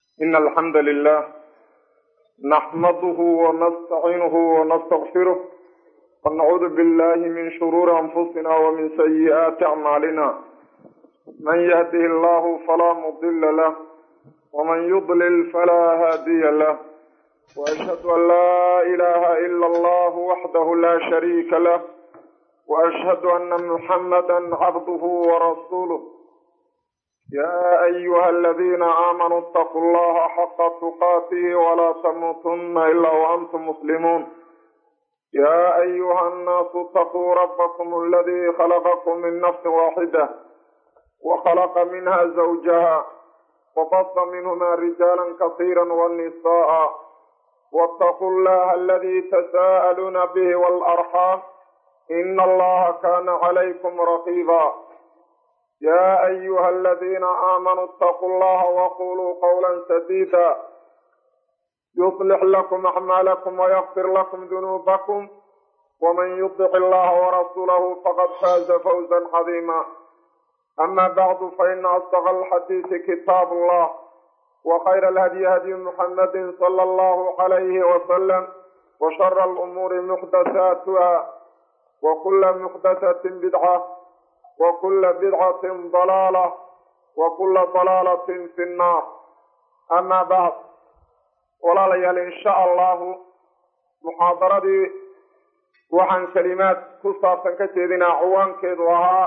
إن الحمد لله نحمده ونستعينه ونستغفره ونعوذ بالله من شرور أنفسنا ومن سيئات أعمالنا من يهده الله فلا مضل له ومن يضلل فلا هادي له وأشهد أن لا إله إلا الله وحده لا شريك له وأشهد أن محمدا عبده ورسوله يا أيها الذين آمنوا اتقوا الله حق تقاته ولا تموتن إلا وأنتم مسلمون يا أيها الناس اتقوا ربكم الذي خلقكم من نفس واحدة وخلق منها زوجها وبط منهما رجالا كثيرا والنساء واتقوا الله الذي تساءلون به والأرحام إن الله كان عليكم رقيبا يا أيها الذين آمنوا اتقوا الله وقولوا قولا سديدا يصلح لكم أعمالكم ويغفر لكم ذنوبكم ومن يطع الله ورسوله فقد فاز فوزا عظيما أما بعد فإن أصدق الحديث كتاب الله وخير الهدي هدي محمد صلى الله عليه وسلم وشر الأمور محدثاتها وكل محدثة بدعة وكل بدعة ضلالة وكل ضلالة في النار أما بعد walaalayaal insha allahu muxaadaradii waxaan kelimaad ku saabsan ka jeedinaa ciwaankeedu ahaa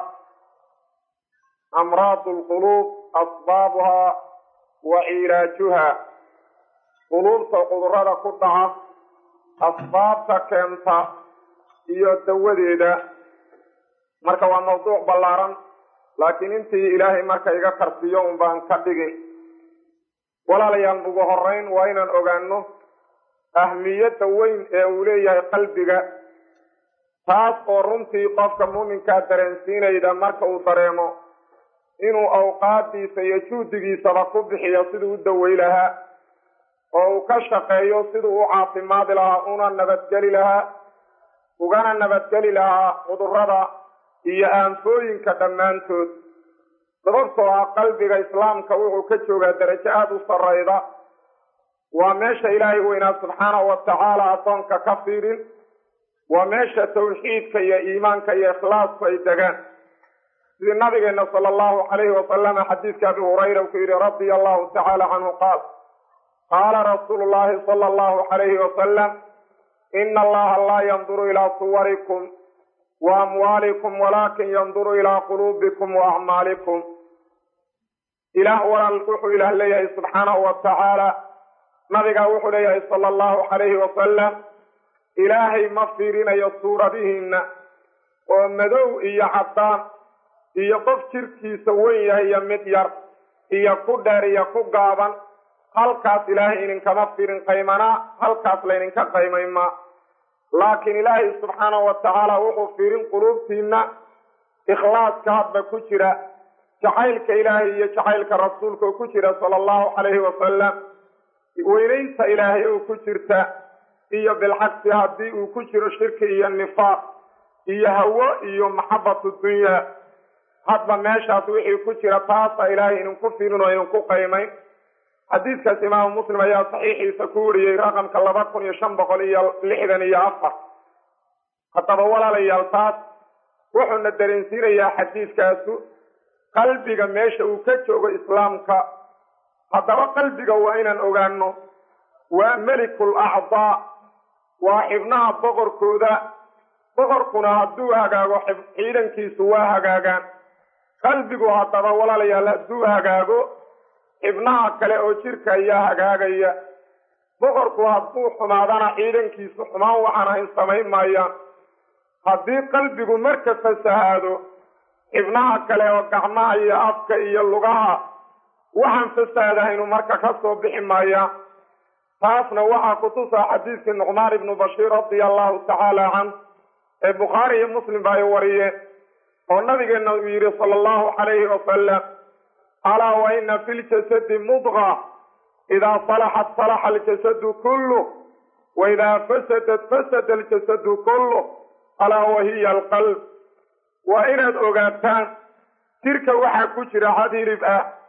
amraad lquluub asbaabuhaa wa cilaajuha quluubta cudurada ku dhaca asbaabta keenta iyo dawadeeda marka waa mawduuc ballaaran laakiin intii ilaahay marka iga karsiyo un baan ka dhigi walaalayaal ugu horeyn waa inaan ogaano ahmiyadda weyn ee uu leeyahay qalbiga taas oo runtii qofka muuminkaa dareensiinayda marka uu dareemo inuu awqaadiisa iyo juhdigiisaba ku bixiyo siduu u dawey lahaa oo uu ka shaqeeyo siduu u caafimaadi lahaa una nabadgeli lahaa ugana nabadgeli lahaa cudurrada iyo aanfooyinka dhammaantood sababtoo ah qalbiga islaamka wuxuu ka joogaa darajo aada u sarrayda waa meesha ilaahay weynaa subxaanahu wa tacaala addoonka ka fiirin waa meesha tawxiidka iyo iimaanka iyo ikhlaasku ay degaan sidii nabigeena sala allahu calayhi wasalama xadiidka abi hurayra uu ku yidhi radia allahu tacaala canhu qaal qaala rasuulu llahi sala allahu calayhi wasalam ina allaha laa yanduru ilaa suwarikum wa amwaalikum walaakin yanduru ilaa quluubikum wa acmaalikum ilaah walaal wuxuu ilaah leeyahay subxaanahu wa tacaala nabigaa wuxuu leeyahay sala allahu calayhi wasalam ilaahay ma fiirinayo suuradihiinna oo madow iyo caddaan iyo qof jirkiisa weyn yahay iyo mid yar iyo ku dheer iyo ku gaaban halkaas ilaahay idinkama fiirin qaymanaa halkaas laydinka qaymaymaa laakiin ilaahay subxaanahu wa tacaala wuxuu fiirin quluubtiinna ikhlaaska hadba ku jira jacaylka ilaahay iyo jacaylka rasuulka oo ku jira sala allahu calayhi wasalam weynaynta ilaahay oo ku jirta iyo bilcagsi haddii uu ku jiro shirki iyo nifaaq iyo hawo iyo maxabatu dunyaa hadba meeshaas wixii ku jira taasa ilaahay idinku fiirin oo idinku qaymayn xadiidkaas imaamu muslim ayaa saxiixiisa ku wariyey raqamka laba kun iyo shan boqol iyo lixdan iyo afar haddaba walaalayaal taas wuxuuna dareensiinayaa xadiidkaasu qalbiga meesha uu ka joogo islaamka haddaba qalbiga waa inaan ogaano waa melikul acdaa waa xibnaha boqorkooda boqorkuna hadduu hagaago ciidankiisu waa hagaagaan qalbigu haddaba walaalayaal hadduu hagaago xibnaha kale oo jirka ayaa hagaagaya boqorku hadduu xumaadana ciidankiisu xumaan waxaan ahayn samayn maayaan haddii qalbigu marka fasahaado xibnaha kale oo gacmaha iyo afka iyo lugaha waxaan fasaadahaynu marka ka soo bixi maayaan taasna waxaa kutusaa xadiidkii nucmaan ibnu bashiir radia allahu tacaala canh ee bukhaari iyo muslim ba ay wariyeen oo nabigeena uu yidhi sala allahu calayhi wasalam alaa wa ina fi ljasadi mudqa idaa salaxat salaxa aljasadu kullu wa idaa fasadat fasada aljasadu kullu alaa wahiya alqalb waa inaad ogaataan jirka waxaa ku jira had hilib ah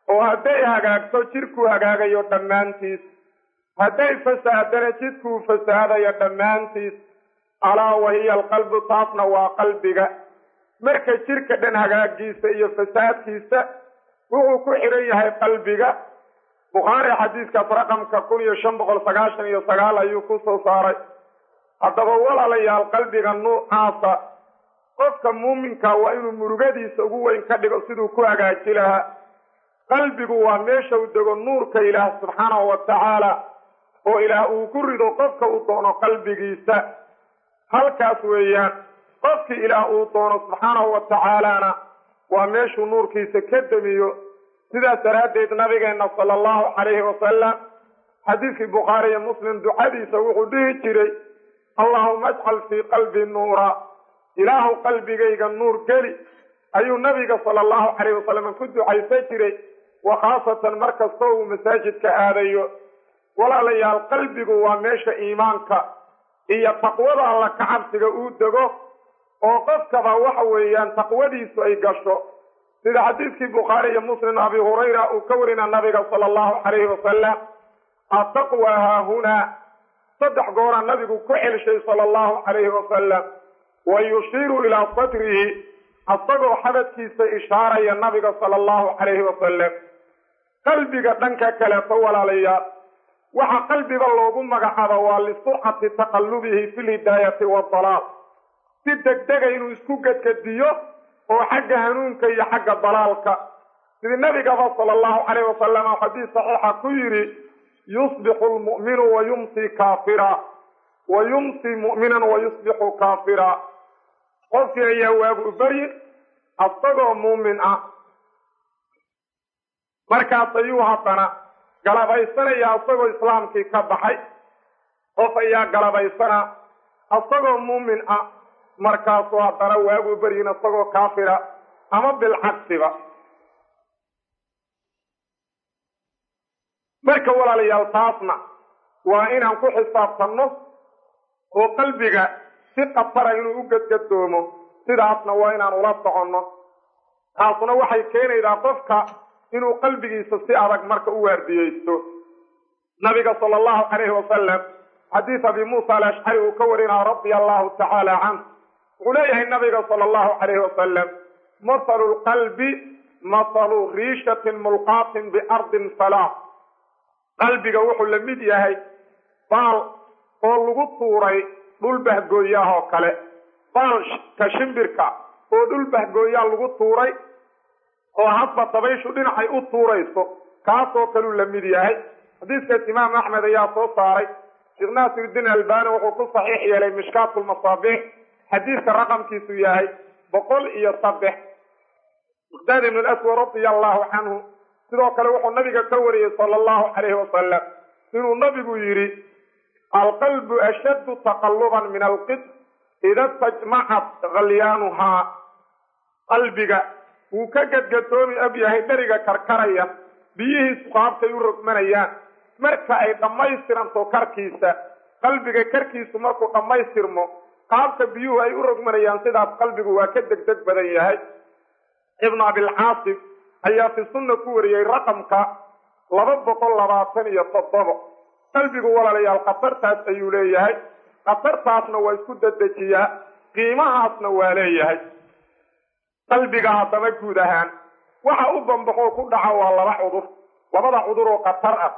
oo hadday hagaagto jidhkuu hagaagayo dhammaantiis hadday fasaadana jidhkuu fasaadayo dhammaantiis alaa wahiya alqalbu taasna waa qalbiga marka jidhka dhan hagaagiisa iyo fasaadkiisa wuxuu ku xidhan yahay qalbiga bukhaari xadiiskaas raqamka kun iyo shan boqol sagaashan iyo sagaal ayuu ku soo saaray haddaba walaalayaal qalbiga nuucaasa qofka muuminka waa inuu murugadiisa ugu weyn ka dhigo siduu ku hagaaji lahaa qalbigu waa meesha uu dego nuurka ilaah subxaanahu wa tacaala oo ilaah uu ku rido qofka uu doono qalbigiisa halkaas weeyaan qofkii ilaah uu doono subxaanahu wa tacaalana waa meeshuu nuurkiisa ka demiyo sidaas daraaddeed nabigeenna sala allahu calayhi wasalam xadiiskii bukhaari iyo muslim ducadiisa wuxuu dhihi jiray allaahuma ajcal fii qalbi nuura ilaahu qalbigayga nuur geli ayuu nabiga sala allahu calayhi wasalam ku ducaysan jiray wa khaasatan mar kasta uu masaajidka aadayo walaalayaal qalbigu waa meesha iimaanka iyo taqwada alla kacabsiga uu dego oo qofkaba waxa weeyaan taqwadiisu ay gasho sida xadiiskii bukhaari iyo muslim abi hurayra uu ka warina nabiga sala allahu calayhi wasalam ataqwa haahunaa saddex goora nabigu ku celshay sala allahu calayhi wasalam wa yushiiru ilaa sadrihi asagoo xabadkiisa ishaaraya nabiga sala allahu calayhi wasalam qalbiga dhanka kaleeto walaalayaal waxa qalbiga loogu magacaaba waa lisurcati taqallubihi fi lhidaayati waadalaal si degdega inuu isku gedgediyo oo xagga hanuunka iyo xagga dalaalka sidii nabigaba sala allahu calayh wasalam oo xadiis saxiixa ku yidhi yusbixu lmu'minu wa yumsi kaafira wa yumsi mu'minan wa yusbixu kaafira qofkii ayaa waagu baryin asagoo muumin ah markaas ayuu haddana galabaysanaya asagoo islaamkii ka baxay qof ayaa galabaysana asagoo muumin ah markaasuu haddana waagu baryin asagoo kaafira ama bilcagsiba marka walaalayaal taasna waa inaan ku xisaabtanno oo qalbiga si khatara inuu u gadgadoomo sidaasna waa inaan ula soconno taasuna waxay keenaydaa qofka inuu qalbigiisa si adag marka u waardiyeysto nabiga sala allahu calayhi wasalam xadiis abi muusa alashcari uu ka warinaa radia allahu tacaala canh wuxuu leeyahay nabiga sala allahu calayhi wasalam mahalu lqalbi mahalu riishatin mulqaatin biardin falaa qalbiga wuxuu la mid yahay baal oo lagu tuuray dhul bahgooyaah oo kale baalka shimbirka oo dhul bahgooyaa lagu tuuray oo hadba dabayshu dhinacay u tuurayso kaasoo kaluu la mid yahay xadiiskaas imaam axmed ayaa soo saaray sheekh naasirudiin albani wuxuu ku saxiix yeelay mishkaat lmasaabiix xadiiska raqamkiisu yahay boqol iyo saddex miqdaad ibn aswad radia allahu canhu sidoo kale wuxuu nabiga ka wariyey sala allahu calayhi wasalam inuu nabigu yidhi alqalbu ashaddu taqalluban min alqid ida stajmacat khalyaanuhaa qalbiga wuu ka gadgadoomi og yahay dheriga karkaraya biyihiisu qaabkay u rogmanayaan marka ay dhammaystiranto karkiisa qalbiga karkiisu markuu dhammaystirmo qaabka biyuhu ay u rogmanayaan sidaas qalbigu waa ka degdeg badan yahay ibnu abilcaasim ayaa fi sunna ku wariyey raqamka laba boqol labaatan iyo toddobo qalbigu walaalayaal khatartaas ayuu leeyahay khatartaasna waa isku dadejiyaa qiimahaasna waa leeyahay qalbiga haddaba guud ahaan waxa u bambaxoo ku dhaca waa laba cudur labada cudur oo khatar ah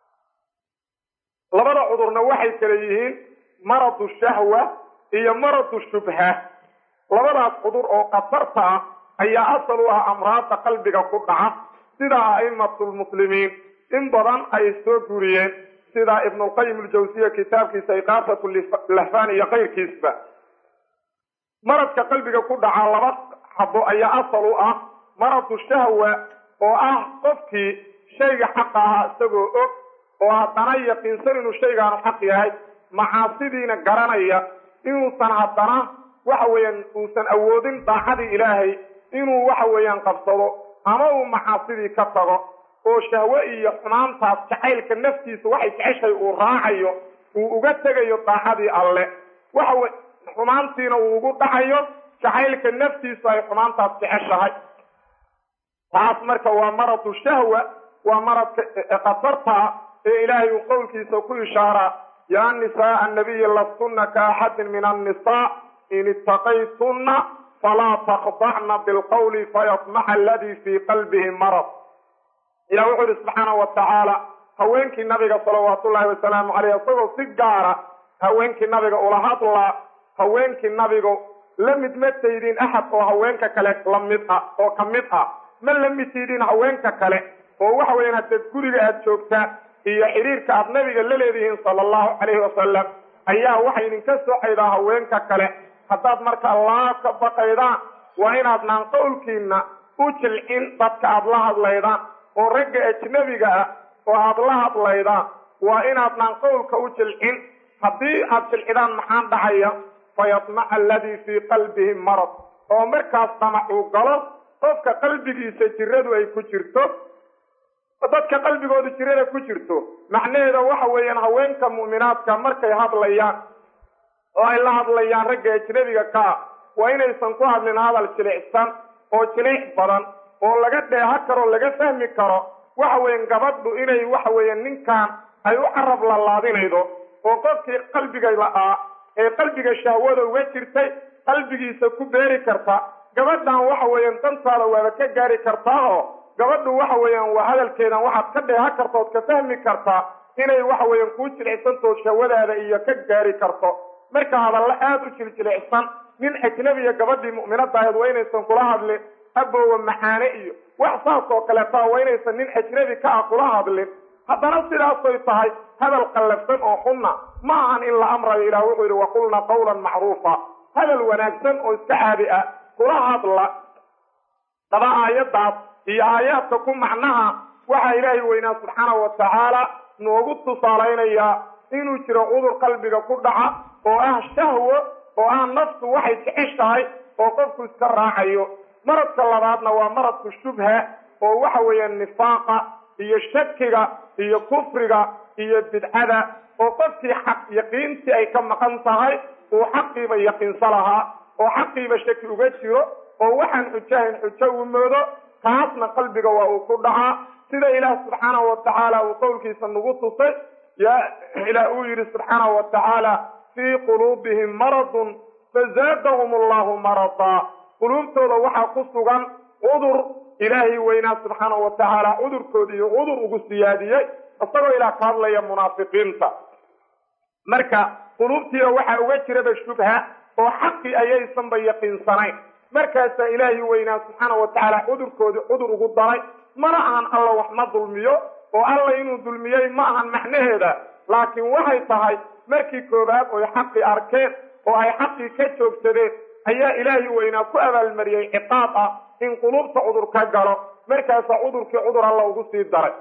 labada cudurna waxay kale yihiin maradu shahwa iyo maradu shubha labadaas cudur oo khatarta ah ayaa asal u ah amraadda qalbiga ku dhaca sida a'immatulmuslimiin in badan ay soo guriyeen sida ibnulqayim aljawsiya kitaabkiisa iqaafatu lahfaan iyo kayrkiisba maradka qalbiga ku dhaca laba xabo ayaa asal u ah maradu shahwa oo ah qofkii shayga xaqa ahaa isagoo og oo haddana yaqiinsan inuu shaygaanu xaq yahay macaasidiina garanaya inuusan haddana waxa weeyaan uusan awoodin daacadii ilaahay inuu waxa weeyaan qabsado ama uu macaasidii ka tago oo shahwe iyo xumaantaas jacaylka naftiisa waxay jeceshay uu raacayo uu uga tegayo daacadii alle waxa xumaantiina uu ugu dhacayo jacaylka naftiisu ay xumaantaas jeceshahay taas marka waa maradu shahwa waa maradka khatartaa ee ilaahay uu qowlkiisa ku ishaaraa yaa nisaaa annabiyi lastunna ka axadin min annisaa in ittaqaytunna falaa takhdacna bilqawli fayatmaca aladii fii qalbihi marad ilah wuxuu yihi subxaana wa tacaala haweenkii nabiga salawaatullaahi wasalaamu caleyh isagoo si gaara haweenkii nabiga ula hadlaa haweenkii nabigu la mid ma taydin axad oo haweenka kale lamid ah oo ka mid ah ma la mid taydin haweenka kale oo waxa weeyaan haddaed guriga aada joogtaan iyo xiriirka aada nabiga la leedihiin sala allahu calayhi wasalam ayaa waxay idinka socaydaa haweenka kale haddaad marka allah ka baqaydaan waa inaadnaan qowlkiina u jilcin dadka aada la hadlaydaan oo ragga ajnabiga ah oo aada la hadlaydaan waa inaadnaan qowlka u jilcin haddii aada jilcidaan maxaan dhacaya fayatmaca aladii fii qalbihi marad oo markaas damac uu galo qofka qalbigiisa jiradu ay ku jirto dadka qalbigooda jirada ku jirto macnaheeda waxa weeyaan haweenka mu'minaadka markay hadlayaan oo ay la hadlayaan ragga ajnabiga ka ah waa inaysan ku hadlin hadal jilicsan oo jilic badan oo laga dheeha karo laga fahmi karo waxa weeyaan gabadhu inay waxa weeyaan ninkan ay u carab lalaadinaydo oo qofkii qalbiga la-aa ee qalbiga shahwada uga jirtay qalbigiisa ku beeri karta gabadhan waxa weeyaan dantaada waaba ka gaari kartaa oo gabadhu waxa weeyaan waa hadalkeedan waxaad ka dheeha karta ood ka fahmi kartaa inay waxa weeyaan kuu jilicsantood shahwadaada iyo ka gaari karto marka hadalla aada u jiljilicsan nin ajnabiya gabadhii mu'minada ahayd waa inaysan kula hadlin aboowa maxaane iyo wax saas oo kaleetaa waa inaysan nin ajnabi ka ah kula hadlin haddana sidaasoy tahay hadal qallafsan oo xunna ma ahan in la amrayo ilaah wuxuu yidhi waqulna qawlan macruufa hadal wanaagsan oo iska caadi ah kula hadla daba aayaddaas iyo aayaadka ku macnaha waxaa ilaahay weynaa subxaanahu wa tacaala noogu tusaalaynayaa inuu jiro cudur qalbiga ku dhaca oo ah shahwo oo ah naftu waxay jeceshahay oo qofku iska raacayo maradka labaadna waa maradku shubha oo waxa weeyaan nifaaqa iyo shakiga iyo kufriga iyo bidcada oo qofkii xaq yaqiintii ay ka maqan tahay uu xaqiiba yaqiinsa lahaa oo xaqiiba shaki uga jiro oo waxaan xujahayn xujo uu moodo taasna qalbiga waa uu ku dhacaa sida ilaah subxaanahu wa tacaala uu qowlkiisa nagu tusay yaa ilaah uu yidhi subxaanahu wa tacaala fii quluubihim maradun fazaadahum allahu maradaa quluubtooda waxaa ku sugan cudur ilaahay weynaa subxaanahu wa tacaala cudurkoodi iyo cudur ugu siyaadiyey isagoo ilaah ka hadlaya munaafiqiinta marka quluubtiina waxaa uga jiraba shubha oo xaqii ayaysanba yaqiinsanayn markaasaa ilaahay weynaa subxaanahu wa tacaala cudurkoodii cudur ugu daray mana ahan alla wax ma dulmiyo oo alla inuu dulmiyey ma ahan macnaheeda laakiin waxay tahay markii koowaad oy xaqii arkeen oo ay xaqii ka joogsadeen ayaa ilaahay weynaa ku abaalmariyey ciqaab ah in quluubta cudur ka galo markaasaa cudurkii cudur alla ugu sii daray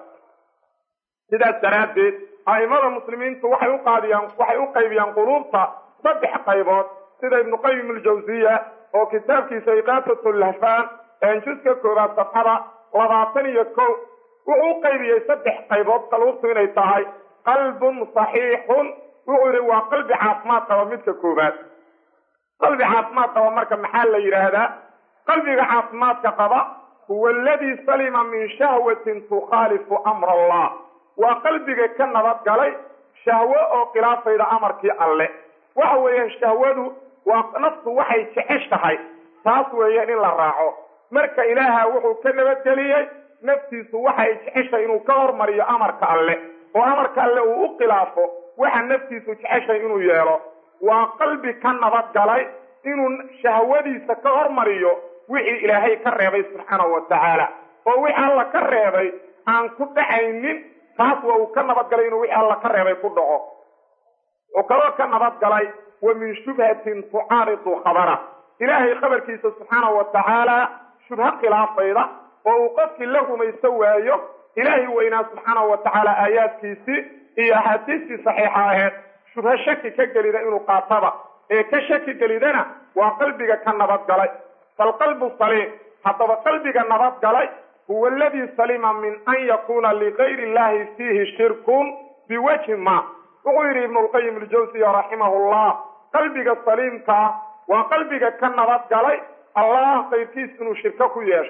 sidaas daraaddeed a'imada muslimiintu waxay uqaadiyaan waxay u qaybiyaan quluubta saddex qaybood sida ibnu qayim aljawsiya oo kitaabkiisa iqaasatu lahfaan juska koowaad safxada labaatan iyo kow wuxuu u qaybiyey saddex qaybood qaluubtu inay tahay qalbun saxiixun wuxuu yidhi waa qalbi caafimaad qaba midka koowaad qalbi caafimaad qaba marka maxaa la yidhaahdaa qalbiga caafimaadka qaba huwa aladii salima min shahwatin tukhaalifu amra allah waa qalbiga ka nabad galay shahwo oo khilaafayda amarkii alle waxa weeyaan shahwadu waa naftu waxay jeceshahay taas weeyaan in la raaco marka ilaaha wuxuu ka nabadgeliyey naftiisu waxay jeceshahay inuu ka hormariyo amarka alle oo amarka alle uu u khilaafo waxa naftiisu jeceshahay inuu yeelo waa qalbi ka nabad galay inuu shahwadiisa ka hormariyo wixii ilaahay ka reebay subxaanahu wa tacaala oo wixii alla ka reebay aan ku dhacaynin taas waa uu ka nabadgalay inuu wixii alla ka reebay ku dhaco wuxuu kaloo ka nabadgalay wa min shubhatin tucaaridu khabara ilaahay khabarkiisa subxaanahu wa tacaala shubho khilaafayda oo uu qofkii la rumayso waayo ilaahay weynaa subxaanahu wa tacaala aayaadkiisii iyo axaadiistii saxiixa aheed shubho shaki ka gelida inuu qaataba ee ka shaki gelidana waa qalbiga ka nabadgalay falqalbu saliim haddaba qalbiga nabadgalay huwa aladii salima min an yakuuna ligayri illahi fiihi shirkun biwajhi ma wuxuu yidhi ibnulqayim aljawsiya raximahullah qalbiga saliimkaa waa qalbiga ka nabadgalay allah qayrkiis inuu shirko ku yeesho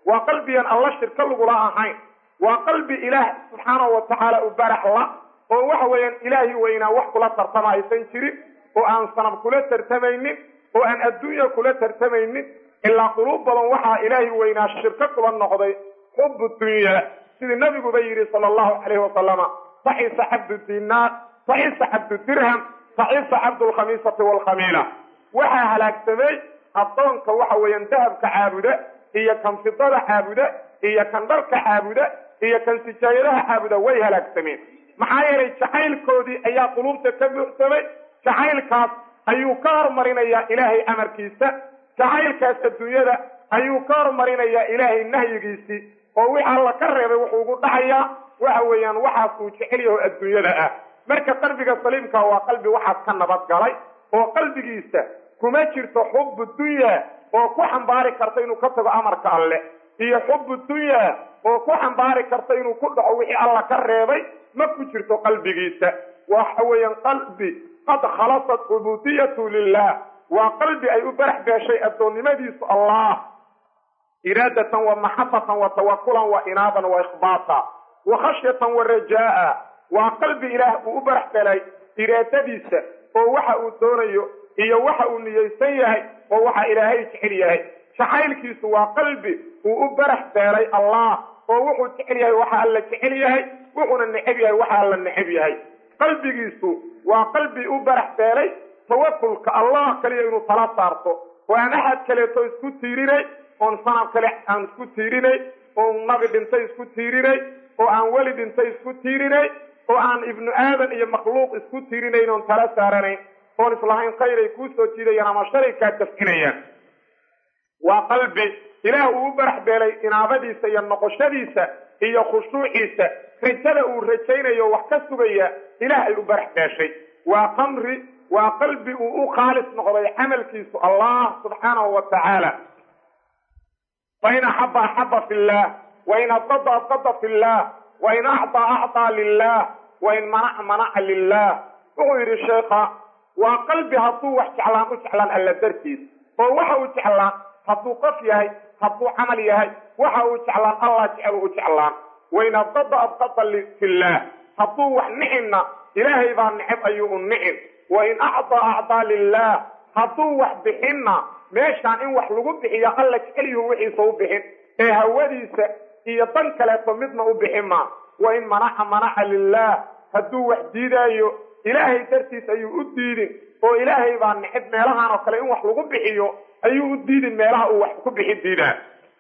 waa qalbigan alla shirka lagula ahayn waa qalbi ilaah subxaanahu watacaala u barax la oo waxa weeyaan ilaahi weynaa wax kula tartama aysan jirin oo aan sanab kula tartamaynin oo aan adduunya kula tartamaynin ilaa quluub badan waxaa ilaahi weynaa shirko kula noqday xubu dunya sidii nabiguba yidhi sala allahu calayhi wasalama saxisa cabdu dinaar saxisa cabdu dirham saxisa cabdu lkhamiisati waalkhamiila waxaa halaagsamay addoonka waxa weeyaan dahabka caabuda iyo kan fidada caabuda iyo kan dharka caabuda iyo kan sijaayadaha caabuda way halaagsameen maxaa yeelay jacaylkoodii ayaa quluubta ka buuxsamay jacaylkaas ayuu ka hormarinayaa ilaahay amarkiisa jacaylkaas adduunyada ayuu ka hormarinayaa ilaahay nahyigiisii oo wix alla ka reebay wuxuu ugu dhacayaa waxa weeyaan waxaas uu jecel yaho adduunyada ah marka qalbiga saliimka waa qalbi waxaas ka nabadgalay oo qalbigiisa kuma jirto xubu dunya oo ku xambaari karta inuu ka tago amarka alle iyo xubu dunya oo ku xambaari karta inuu ku dhaco wixii alla ka reebay ma ku jirto qalbigiisa waxa weeyaan qalbi qad khalasat cubudiyatu lilah waa qalbi ay u barax beeshay addoonnimadiisu allah iraadatan wa maxabatan wa tawakulan wa inaaban wa ikhbaata wa khashyatan wa rajaa'a waa qalbi ilaah uu u barax belay iraadadiisa oo waxa uu doonayo iyo waxa uu niyeysan yahay oo waxa ilaahay jecel yahay jacaylkiisu waa qalbi uu u barax beelay allah oo wuxuu jecel yahay waxa alla jecel yahay wuxuuna neceb yahay waxa alla neceb yahay qalbigiisu waa qalbi u barax beelay tawakulka allah kaliya inuu tala saarto oo aan axad kaleeto isku tiirinay oon sanab kale aan isku tiirinay oon nabi dhintay isku tiirinay oo aan weli dhintay isku tiirinay oo aan ibnu aadan iyo makhluuq isku tiirinayn oon tala saaranayn oon islahayn khayr ay kuu soo jiidayaan ama shalay kaa dafcinayaan waa qalbi ilaah uu u barax beelay inaabadiisa iyo noqoshadiisa iyo khushuuciisa rajada uu rajaynayo wax ka sugaya ilaah ay u barax beeshay waa qamri waa qalbi uu u khaalis noqday camalkiisu allah subxaanahu wa tacaala fain axaba axaba fi llah wain abqada abqada fi llah wain acطaa acطaa lilah wain manaca manaca lilah wuxuu yidhi sheekha waa qalbi hadduu wax jeclaan u jeclaan alla dartiis oo waxa uu jeclaan hadduu qof yahay hadduu camal yahay waxa uu jeclaan allah jecel u jeclaan wain abqada abqada fillaah hadduu wax nicina ilaahay baa neceb ayuu u nicin wain acطaa acطaa lilah hadduu wax bixinna meeshaan in wax lagu bixiyo alla jecelyuhu wixiisa u bixin ee hawadiisa iyo dan kaleeto midna u bixin maa wain manaca manaca lilah hadduu wax diidaayo ilaahay dartiis ayuu u diidin oo ilaahay baa neceb meelahan oo kale in wax lagu bixiyo ayuu u diidin meelaha uu wax ku bixin diidaa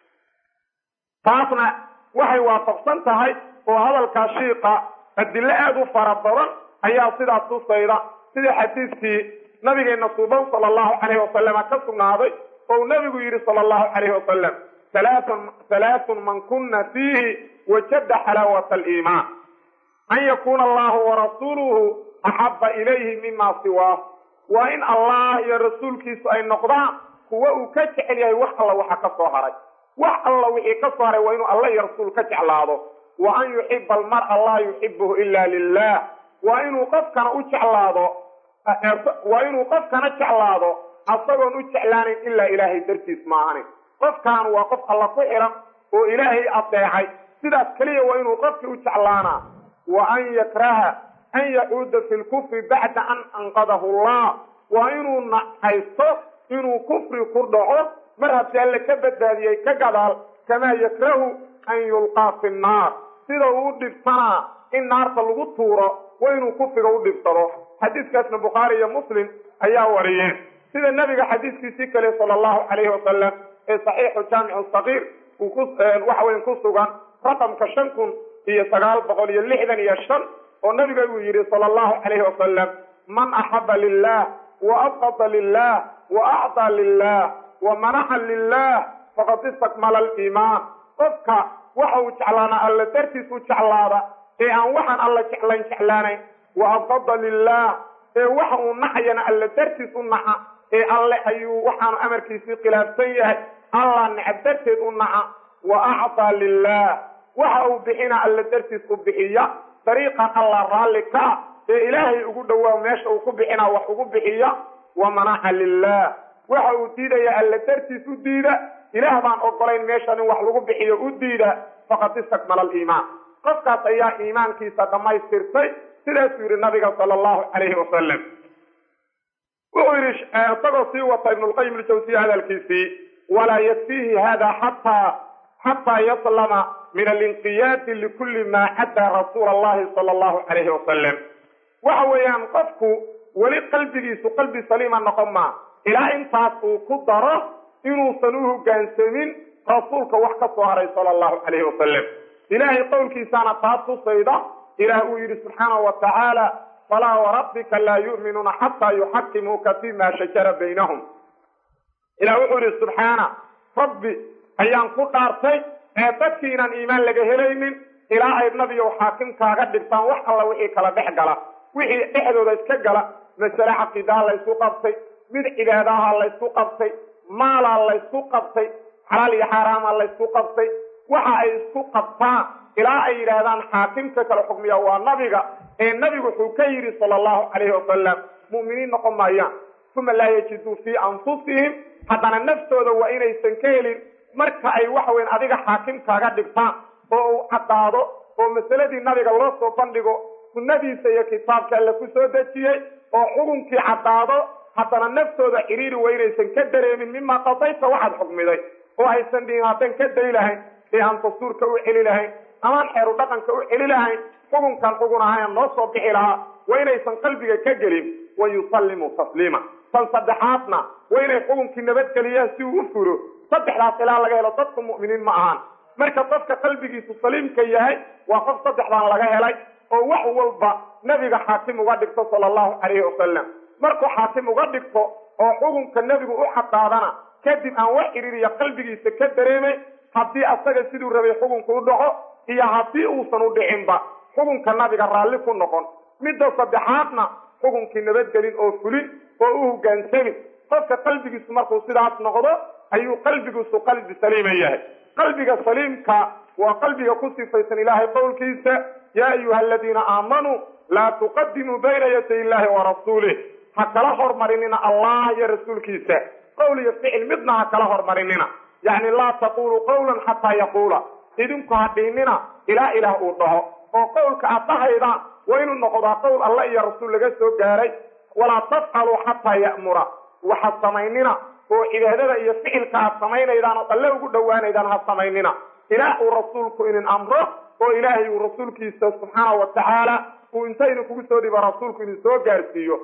taasna waxay waafaqsan tahay oo hadalkaa shiiqa adilo aada u fara badan ayaa sidaas tusayda sida xadiiskii nabigeena suuban sala allahu calayhi wasalama ka sugnaaday ou nabigu yidhi sala allahu calayhi wasalam halaatun halaathun man kunna fiihi wajada xalaawata aliimaan an yakuuna allahu warasuuluhu axaba ilayhi mima siwaah waa in allah iyo rasuulkiisu ay noqdaan kuwa uu ka jecel yahay wax alla waxa ka soo haray wax alla wixii ka soo haray waa inuu alla iyo rasuul ka jeclaado wa an yuxiba almar'a laa yuxibuhu ila lilah waa inuu qofkana u jeclaado waa inuu qofkana jeclaado asagoon u jeclaanayn ilaa ilaahay dartiis maahanin qofkan waa qof alla ku xiran oo ilaahay adeecay sidaas keliya waa inuu qofkii u jeclaanaa wa an yakraha an yacuuda fi lkufri bacda an anqadahu allah waa inuu nahaysto inuu kufri ku dhaco mar haddii alle ka badbaadiyey ka gadaal kamaa yakrahu an yulqaa fi nnaar sida uu u dhibsanaa in naarta lagu tuuro waa inuu kufriga u dhibsado xadiiskaasna bukhaari iyo muslim ayaa wariyeen sida nebiga xadiiskiisii kale sala allahu calayhi wasalam ee saxiixu jaamicu sagiir uu ku waxa weyan ku sugan raqamka shan kun iyo sagaal boqol iyo lixdan iyo shan oo nabiga uu yidhi sala allahu calayhi wasalam man axaba lilah wa abqada lilah wa acطaa lilah wa manaxa lilah faqad istakmala aliimaan qofka waxa uu jeclaanaa alla dartiis u jeclaada ee aan waxaan alla jeclayn jeclaanayn wa abqada lilah ee waxa uu nacayana alla dartiis u naca ee alle ayuu waxaanu amarkiisii khilaafsan yahay allah necab darteed u naca wa acطaa lilah waxa uu bixina alla dartiis u bixiya dariiqan allah raalli kaa ee ilaahay ugu dhowaa meesha uu ku bixinaa wax ugu bixiya wa manaca lilah waxa uu diidaya alla dartiis u diida ilaah baan ogolayn meeshan in wax lagu bixiyo u diida faqad istakmala aliimaan qofkaas ayaa iimaankiisa dhammaystirtay sidaasuu yidhi nabiga sala allahu calayhi wasalam wuxuu yidhi isagoo sii wata ibnulqayim aljawsiya hadalkiisii walaa yakfiihi hada xataa xataa yaslama min alinqiyaadi likulli maa caddaa rasuula allahi sala allahu calayhi wasalam waxa weeyaan qofku weli qalbigiisu qalbi saliima noqon maa ilaa intaas uu ku daro inuusan u hoggaansamin rasuulka wax ka soo haray sala allahu calayhi wasalam ilaahay qowlkiisaana taa tusayda ilaah uu yidhi subxaanahu wa tacaala falaa warabbika laa yu'minuuna xataa yuxakimuuka fima shajara baynahum ilah wuxuu yidhi subxaana rabbi ayaan ku dhaartay ee dadkii inaan iimaan laga helaynin ilaa ay nabiyow xaakimkaaga dhigtaan wax alla wixii kala dhex gala wixii dhexdooda iska gala masale caqiidaha laysku qabtay mid cibaadaha laysku qabtay maalaa laysku qabtay xalaal iyo xaaraama laysku qabtay waxa ay isku qabtaan ilaa ay yidhaahdaan xaakimka kala xukmiya waa nabiga ee nabigu wuxuu ka yidhi sala allahu calayhi wasalam mu'miniin noqon maayaan uma laa yajiduu fii anfusihim haddana naftooda waa inaysan ka helin marka ay waxa weyn adiga xaakimkaaga dhigtaan oo uu caddaado oo masaladii nabiga loo soo bandhigo sunnadiisa iyo kitaabka alle ku soo dejiyey oo xukunkii caddaado haddana naftooda xiriiri waa inaysan ka dareemin mimaa qadayta waxaad xukmiday oo aysan dhihin haddaan ka day lahayn ee aan dastuurka u celi lahayn amaan xeeru dhaqanka u celi lahayn xukunkan xugun ahayn noo soo bixi lahaa waa inaysan qalbiga ka gelin wa yusallimu tasliima tan saddexaadna waa inay xukunkii nabadgeliyaan si uu u fulo saddexdaas ilaa laga helo dadku mu'miniin ma ahaan marka qofka qalbigiisu saliimka yahay waa qof saddexdan laga helay oo wax walba nebiga xaakim uga dhigto sala allahu calayhi wasalam markuu xaakim uga dhigto oo xukunka nebigu u xadaadana kadib aan wax xiriiriya qalbigiisa ka dareemay haddii asaga siduu rabay xukunku u dhaco iyo haddii uusan u dhicinba xukunka nabiga raalli ku noqon midda saddexaadna xukunkii nabadgelin oo fulin oo u hogaansami qofka qalbigiisu markuu sidaas noqdo ayuu qalbigiisu qalbi saliima yahay qalbiga saliimka waa qalbiga ku sifaysan ilaahay qowlkiisa yaa ayuha aladiina aamanuu laa tuqadimuu bayna yaday illaahi wa rasuulih ha kala hormarinina allah iyo rasuulkiisa qowl iyo ficil midna ha kala hormarinina yacni laa taquluu qawlan xataa yaquula idinku ha dhiinina ilaa ilaah uu dhaho oo qowlka aad dhahaydaan waa inuu noqdaa qowl alla iyo rasuul laga soo gaaray walaa tafcaluu xataa ya'mura waxa samaynina oo cibaadada iyo ficilka aad samaynaydaan oo alle ugu dhowaanaydaan ha samaynina ilaah uu rasuulku inin amro oo ilaahay uu rasuulkiisa subxaana wa tacaala uu inta idinkugu soo dhibo rasuulku idin soo gaarsiiyo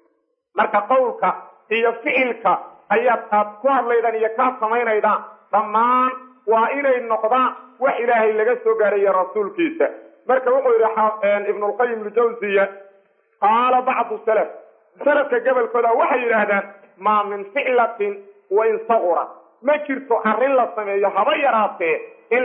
marka qowlka iyo ficilka ayaad aad ku hadlaydaan iyo kaad samaynaydaan dhammaan waa inay noqdaan wax ilaahay laga soo gaarayo rasuulkiisa marka wuxuu yidhi ibnulqayim ljawsiya qaala bacdu salaf salafka gobolkooda waxay yidhaahdaan maa min ficlatin wain sagura ma jirto arrin la sameeyo haba yaraatee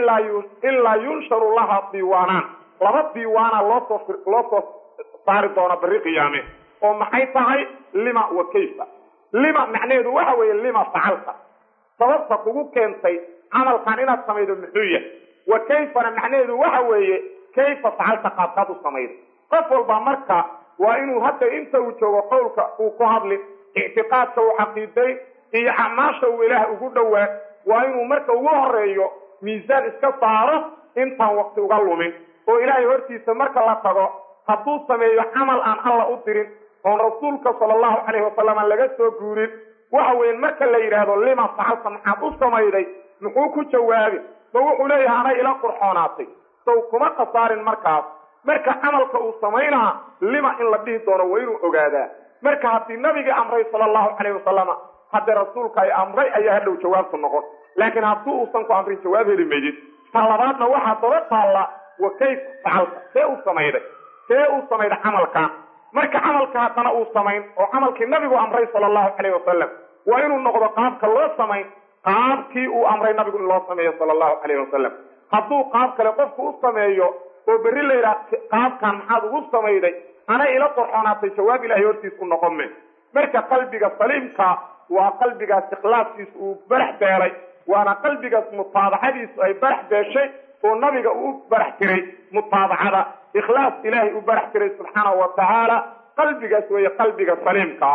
ilaa yunsharu laha diiwaanaan laba diiwaana loosoo loo soo saari doona bari qiyaame oo maxay tahay lima wa kayfa lima macnaheedu waxa weeye lima facalta sababta kugu keentay camalkan inaad samaydo muxuu yahay wa kayfana macnaheedu waxa weeye kayfa facalta qaabkaad u samaydo qof walba marka waa inuu hadda inta uu joogo qowlka uu ku hadlin ictiqaadka uu caqiiday iyo acmaasha uu ilaah ugu dhowaa waa inuu marka ugu horeeyo miisaan iska saaro intaan waqti uga lumin oo ilaahay hortiisa marka la tago hadduu sameeyo camal aan alla u dirin oon rasuulka sala allahu calayhi wasalam laga soo guurin waxa weeye marka la yidhaahdo lima facalta maxaad u samayday muxuu ku jawaabi ma wuxuu leeyahay anay ila qurxoonaatay sow kuma khasaarin markaas marka camalka uu samaynaa lima in la dhihi doono waa inuu ogaadaa marka haddii nabigii amray sala allahu calayhi wasalama haddii rasuulka ay amray ayaa hadhow jawaabtu noqon laakiin haddii uusan ku amrin jawaab heli maydid ta labaadna waxaa daba taalla wa kayfa facalta see u samayday see uu samayday camalkan marka camalka haddana uu samayn oo camalkii nabigu amray sala allahu calayhi wasalam waa inuu noqdo qaabka loo samayn qaabkii uu amray nabigu in loo sameeyo sala allahu calayhi wasalam hadduu qaab kale qofku u sameeyo oo berri la yidhaha qaabkan maxaad ugu samayday anay ila qorxoonaatay jawaab ilahay hortiis u noqon me marka qalbiga saliimka waa qalbigaas ikhlaaskiisu uu barax beelay waana qalbigaas mutaabacadiisu ay barax beeshay oo nabiga uu barax tiray mutaabacada ikhlaas ilaahay u barax tiray subxaanahu wa tacaala qalbigaas weeye qalbiga saliimka ah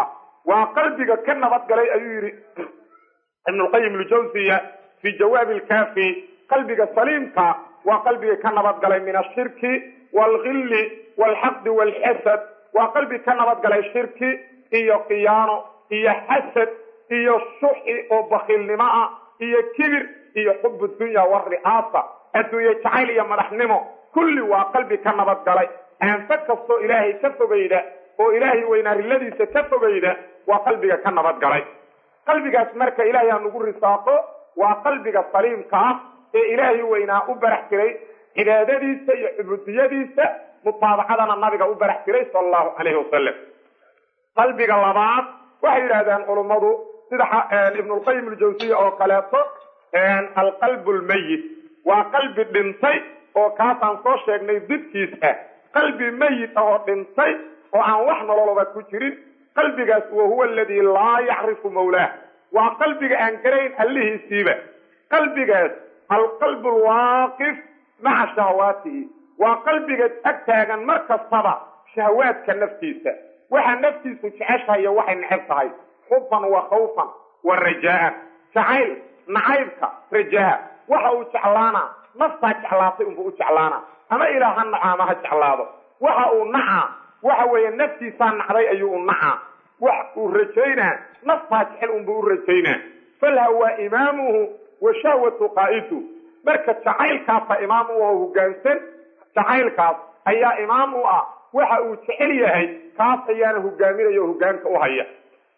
waa qalbiga ka nabadgalay ayuu yidhi ibnulqayim ljawsiya fii jawaabi lkaafi qalbiga saliimka waa qalbiga ka nabadgalay min ashirki waalgilli waalxaqdi waalxasad waa qalbi ka nabadgalay shirki iyo khiyaano iyo xasad iyo shuxi oo bakiilnimo ah iyo kibir iyo xubu dunya wari'aasa adduunye jacayl iyo madaxnimo kulli waa qalbi ka nabadgalay aanfa kastoo ilaahay ka fogayda oo ilaahay weynaariladiisa ka fogayda waa qalbiga ka nabadgalay qalbigaas marka ilaahay ha nagu risaaqo waa qalbiga saliimka ah ee ilaahay weynaa u barax jiray cibaadadiisa iyo cubudiyadiisa mutaabacadana nabiga u barax jiray sala allahu calayhi wasalam qalbiga labaad waxay yidhahdeen culummadu sida ibnulqayim aljawsiya oo kaleeto alqalbu lmayit waa qalbi dhintay oo kaasaan soo sheegnay didkiis ah qalbi mayit ah oo dhintay oo aan wax nololaba ku jirin qalbigaas wa huwa aladii laa yacrifu mawlaah waa qalbiga aan garayn allihiisiiba qalbigaas alqalbu alwaaqif maca shahawaatihi waa qalbiga ag taagan mar kastaba shahawaadka naftiisa waxa naftiisu jeceshahay iyo waxay neceb tahay xuban wa khawfan wa rajaa'an jacayl nacaybka rajaa waxa uu jeclaanaa naftaa jeclaatay unbuu u jeclaanaa ama ilaah ha naco ama ha jeclaado waxa uu nacaa waxa weeye naftiisaa nacday ayuu u nacaa wax uu rajaynaa naftaa jecel unbuu u rajaynaa falha waa imaamuhu wa shahwatu qaa'idu marka jacaylkaasa imaam u oo hoggaansan jacaylkaas ayaa imaam u ah waxa uu jecel yahay kaas ayaana hogaaminaya oo hogaanka u haya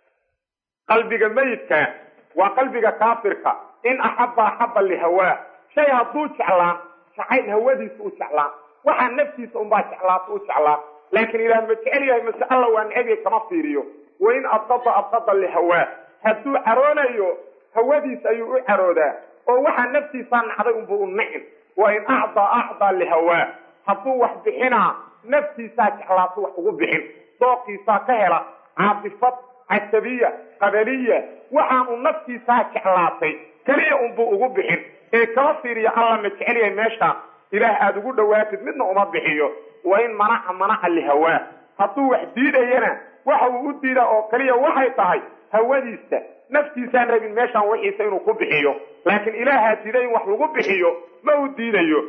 qalbiga meyidka waa qalbiga kaafirka in axaba axaba lihawaa shay hadduu jeclaan jacayl hawadiisa u jeclaan waxaa naftiisa unbaa jeclaata u jeclaan laakiin ilaah ma jecel yahay mase alla waa necbiya kama fiiriyo wa in abqada abqada lihawaa hadduu caroonayo hawadiisa ayuu u caroodaa oo waxaa naftiisaa nacday unbuu u nicin wa in acdaa acdaa lihawaa hadduu wax bixinaa naftiisaa jeclaato wax ugu bixin dooqiisaa ka hela caatifad casabiya qabaliya waxaan uu naftiisaa jeclaatay keliya unbuu ugu bixin ee kama fiiriya alla ma jecel yahay meeshaan ilaah aada ugu dhowaatid midna uma bixiyo wa in manaca manaca lihawaa hadduu wax diidayana waxa uu u diidaa oo keliya waxay tahay hawadiisa naftiisaan rabin meeshaan wixiisa inuu ku bixiyo laakiin ilaahaa diiday in wax lagu bixiyo ma uu diidayo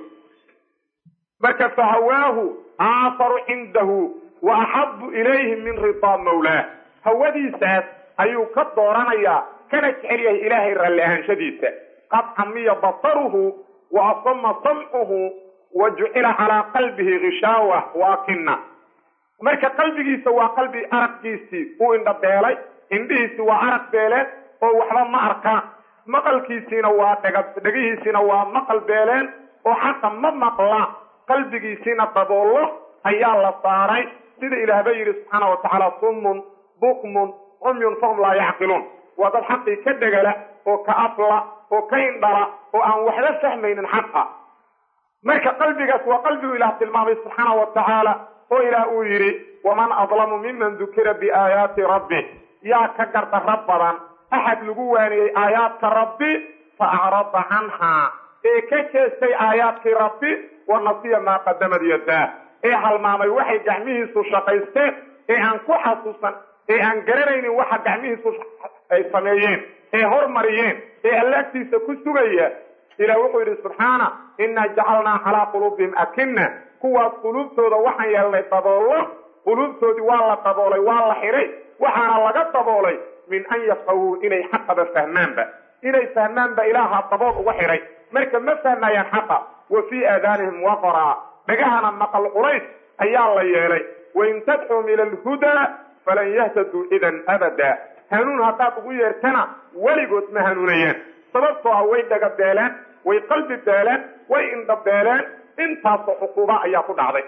marka fahawaahu aaharu cindahu wa axabu ilayhi min ridaa mawlaah hawadiisaas ayuu ka dooranayaa kana jecel yahay ilaahay ralli ahaanshadiisa qad camiya basaruhu wa asama samcuhu wa jucila calaa qalbihi gishaawa waakina marka qalbigiisa waa qalbi araggiisii uu indhabeelay indhihiisi waa arag beeleen oo waxba ma arkaan maqalkiisiina waa dhega dhegihiisiina waa maqal beeleen oo xaqa ma maqlaan qalbigiisiina daboollo ayaa la saaray sida ilaahba yidhi subxaana wa tacaala summun bukmun cumyun fahum laa yacqiluun waa dad xaqii ka dhegala oo ka afla oo ka indhala oo aan waxba fahmaynin xaqa marka qalbigaas waa qalbigu ilaah tilmaamay subxaana wa tacaala oo ilaah uu yidhi waman adlamu miman dukira biaayaati rabbi yaa ka gardarra badan axad lagu waaniyey aayaadka rabbi fa acrada canhaa ee ka jeestay aayaadkii rabbi wa nasiya maa qadamad yadaa ee halmaamay waxay gacmihiisu shaqaysteen ee aan ku xasuusan ee aan garanaynin waxa gacmihiisu ay sameeyeen ee hormariyeen ee allaagtiisa ku sugaya ilah wuxuu yidhi subxaana innaa jacalnaa calaa quluubihim akina kuwaas quluubtooda waxaan yeelnay daboollo quluubtoodii waa la daboolay waa la xiray waxaana laga daboolay min an yafqahuu inay xaqaba fahmaanba inay fahmaanba ilaaha dabool uga xiray marka ma fahmayaan xaqa wa fii aadaanihim waqraa dhagahana maqal culays ayaa la yeelay wain tadcuum ila alhudaa falan yahtaduu idan abada hanuun haddaad ugu yeertana weligood ma hanuunayaan sababtoo ah way dhaga beeleen way qalbi beeleen way indha beeleen intaasoo cuquuba ayaa ku dhacday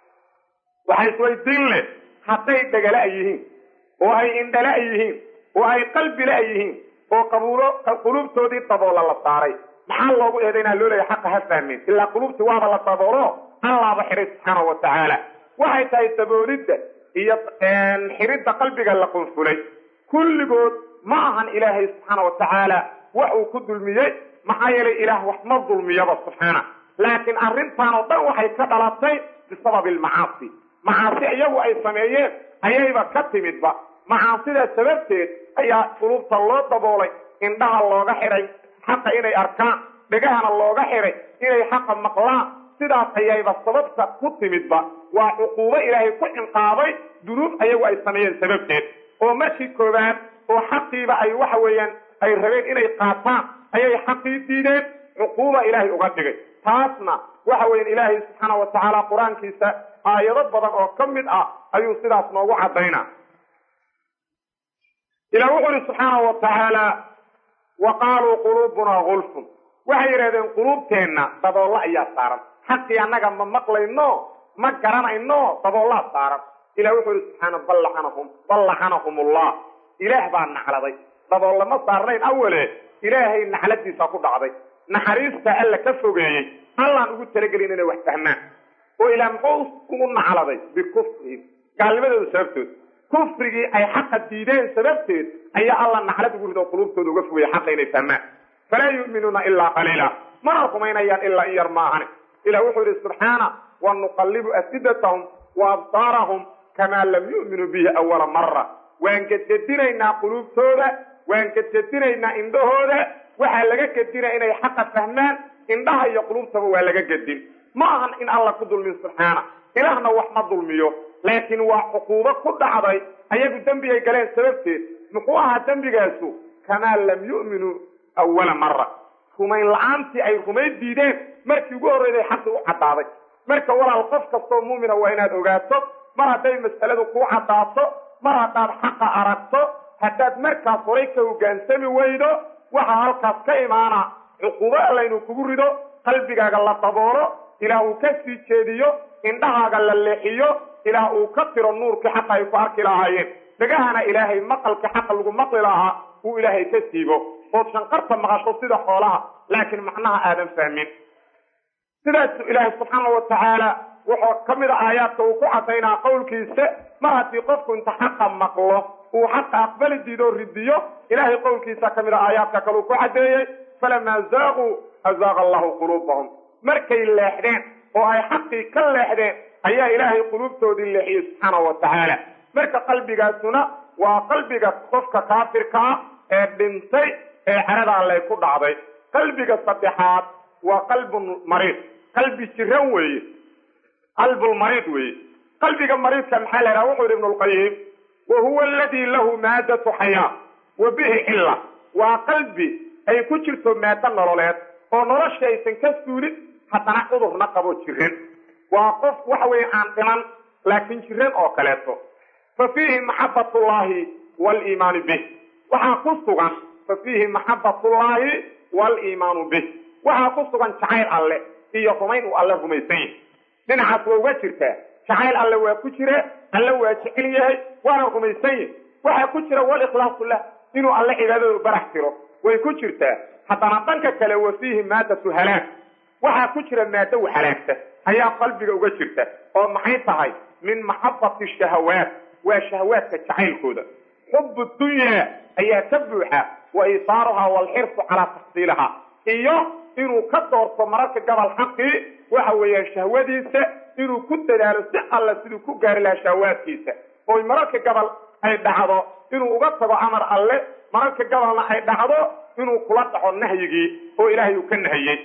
waxay isweydiin leh hadday dhagala yihiin oo ay indhala yihiin oo ay qalbila yihiin oo qabuulo quluubtoodii daboola la saaray maxaa loogu eedaynaa loo leeya xaqa ha fahmin ilaa quluubtii waaba la daboolo allaaba xiray subxaana wa tacaala waxay tahay daboolidda iyo xiridda qalbiga la qunfulay kulligood ma ahan ilaahay subxaana wa tacaala wax uu ku dulmiyey maxaa yeelay ilaah wax ma dulmiyaba subxaana laakiin arrintan oo dhan waxay ka dhalatay bisababi almacaasi macaasi iyagu ay sameeyeen ayayba ka timidba macaasida sababteed ayaa quluubta loo daboolay indhaha looga xidhay xaqa inay arkaan dhegahana looga xidhay inay xaqa maqlaan sidaas ayayba sababta ku timidba waa cuquubo ilaahay ku cinqaabay dunuub ayagu ay sameeyeen sababteed oo markii koowaad oo xaqiiba ay waxa weeyaan ay rabeen inay qaataan ayay xaqii diideen cuquuba ilaahay uga dhigay taasna waxa weyan ilaahay subxaana wa tacaala qur-aankiisa aayado badan oo ka mid ah ayuu sidaas noogu caddaynaa ilah wuxu uhi subxaana wa tacaala wa qaaluu quluubunaa gulfun waxay yidhahdeen quluubteenna daboolla ayaa saaran xaqii annaga ma maqlayno ma garanayno daboollaa saaran ilah wuxuu ihi subxaana bal lacanahum bal lacanahum ullah ilaah baa nacladay daboolla ma saarnayn awale ilaahay nacladiisa ku dhacday naxariista alla ka fogeeyey allaan ugu talagelin inay wax fahmaan oo ilaah muxuu ugu nacladay bikufrihim gaalnimadooda sababtood kufrigii ay xaqa diideen sababteed ayaa alla naclad ugu rido quluubtooda uga fogaya xaqa inay fahmaan falaa yu'minuuna ilaa qaliila mana rumaynayaan ilaa in yar maahane ilah wuxuu yidhi subxaana wa nuqallibu afidatahum wa absaarahum kamaa lam yu'minuu bihi awala mara waan gedgedinaynaa quluubtooda waan gedgedinaynaa indhahooda waxaa laga gedina inay xaqa fahmaan indhaha iyo quluubtaba waa laga gedin ma ahan in alla ku dulmin subxaana ilaahna wax ma dulmiyo laakiin waa cuquubo ku dhacday ayagu dembigay galeen sababteed muxuu ahaa dembigaasu kamaa lam yu'minuu awala mara rumayn la-aantii ay rumayn diideen markii ugu horreyday xaqi u caddaaday marka walaal qof kastoo muumina waa inaad ogaato mar hadday mas'aladu kuu caddaato mar haddaad xaqa aragto haddaad markaas horay ka hogaansami weydo waxaa halkaas ka imaana cuquubo allaynu kugu rido qalbigaaga la daboolo ilaah uu ka sii jeediyo indhahaaga la leexiyo ilaah uu ka tiro nuurkii xaqa ay ku arki lahaayeen dhegahana ilaahay maqalkii xaqa lagu maqli lahaa uu ilaahay ka siibo ood shanqarta maqasho sida xoolaha laakiin macnaha aadan fahmin sidaasu ilaahay subxaana wa tacaala wuxuu ka mid a aayaadka uu ku cadaynaa qowlkiisa mar haddii qofku inta xaqa maqlo uu xaqa aqbali diidoo ridiyo ilaahay qowlkiisa ka mid a aayaadka kale uu ku caddeeyey falamaa zaaquu azaaqa allahu quluubahum markay leexdeen oo ay xaqii ka leexdeen ayaa ilaahay quluubtoodii leexiyey subxaana wa tacaala marka qalbigaasuna waa qalbiga qofka kaafirka ah ee dhintay ee carada allay ku dhacday qalbiga saddexaad waa qalbun mariid qalbi jiran weeye qalbulmariid weeye qalbiga mariidka maxaa la yhaha wuxuu yidhi ibnu lqayim wa huwa aladii lahu maadatu xayaa wa bihi cilla waa qalbi ay ku jirto maado nololeed oo nolosha aysan ka suulin haddana cudurna qabo jiran waa qof waxa weeye aan dhiman laakiin jiran oo kaleeto fa fiihi maxabatullaahi waliimaanu bih waxaa ku sugan fa fiihi maxabatullaahi waliimaanu bih waxaa ku sugan jacayl alle iyo rumayn uu alle rumaysan yahay dhinacaas waa uga jirtaa jacayl alle waa ku jira alle waa jecel yahay waana rumaysan yahay waxaa ku jira walikhlaasu lah inuu alle cibaadadu barax tiro way ku jirtaa haddana dhanka kale wa fiihi maadatu halaag waxaa ku jira maado u halaagta ayaa qalbiga uga jirta oo maxay tahay min maxabati shahawaat waa shahawaadka jacaylkooda xubu dunyaa ayaa ka buuxa wa isaaruhaa waalxirsu calaa taxsiilihaa iyo inuu ka doorto mararka gabal xaqii waxa weeyaan shahwadiisa inuu ku dadaalo si alla siduu ku gaari lahaa shahawaadkiisa oy mararka gabal ay dhacdo inuu uga tago amar alle mararka gabalna ay dhacdo inuu kula dhaco nahyigii oo ilaahay uu ka nahiyey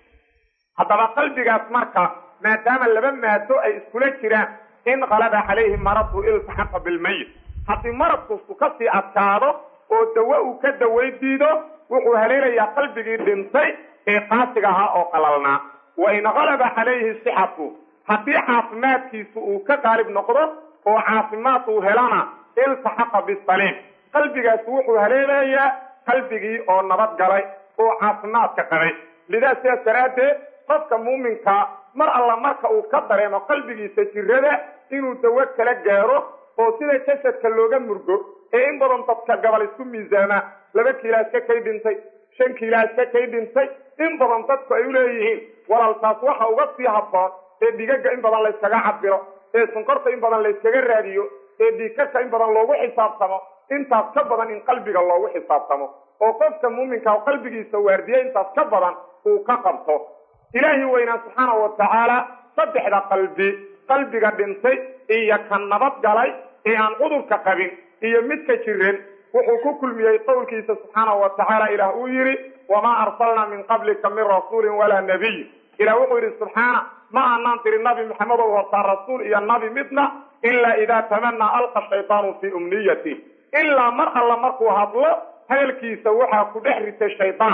haddaba qalbigaas marka maadaama laba maado ay iskula jiraan in qalaba calayhi maradu iltaxaqa bilmayit haddii maradkustu kasii adkaado oo dawo uu ka daway diido wuxuu haleelayaa qalbigii dhintay ee qaasiga ahaa oo qalalnaa wa in qalaba calayhi sixatu haddii caafimaadkiisu uu ka qaalib noqdo oo caafimaad uu helana iltaxaqa bisaliim qalbigaas wuxuu haleelayaa qalbigii oo nabad galay oo caafimaadka qabay lidaa sidaas daraaddeed qofka muuminkaa mar alla marka uu ka dareemo qalbigiisa jirada inuu dawo kala gaaro oo sida jasadka looga murgo ee in badan dadka gabal isku miisaamaa laba kiilaaska kay dhintay shan kiilaaska kay dhintay in badan dadku ay u leeyihiin walaaltaas waxa uga sii habboon ee dhigaga in badan layskaga cabiro ee sunkorta in badan layskaga raadiyo ee dhiigkarka in badan loogu xisaabtamo intaas ka badan in qalbiga loogu xisaabtamo oo qofka muuminka oo qalbigiisa waardiya intaas ka badan uu ka qabto ilaahi weynaa subxaana wa tacaala saddexda qalbi qalbiga dhintay iyo ka nabad galay ee aan cudurka qabin iyo midka jiran wuxuu ku kulmiyey qowlkiisa subxaanahu wa tacaala ilaah uu yidhi wamaa arsalnaa min qablika min rasuulin walaa nabiy ilah wuxuu yidhi subxaana ma aanaan tiri nabi maxamedow hortaa rasuul iyo nabi midna ilaa idaa tamanaa alqa shaytaanu fii umniyati ilaa mar alla markuu hadlo hadalkiisa waxaa ku dhex rita shaydaan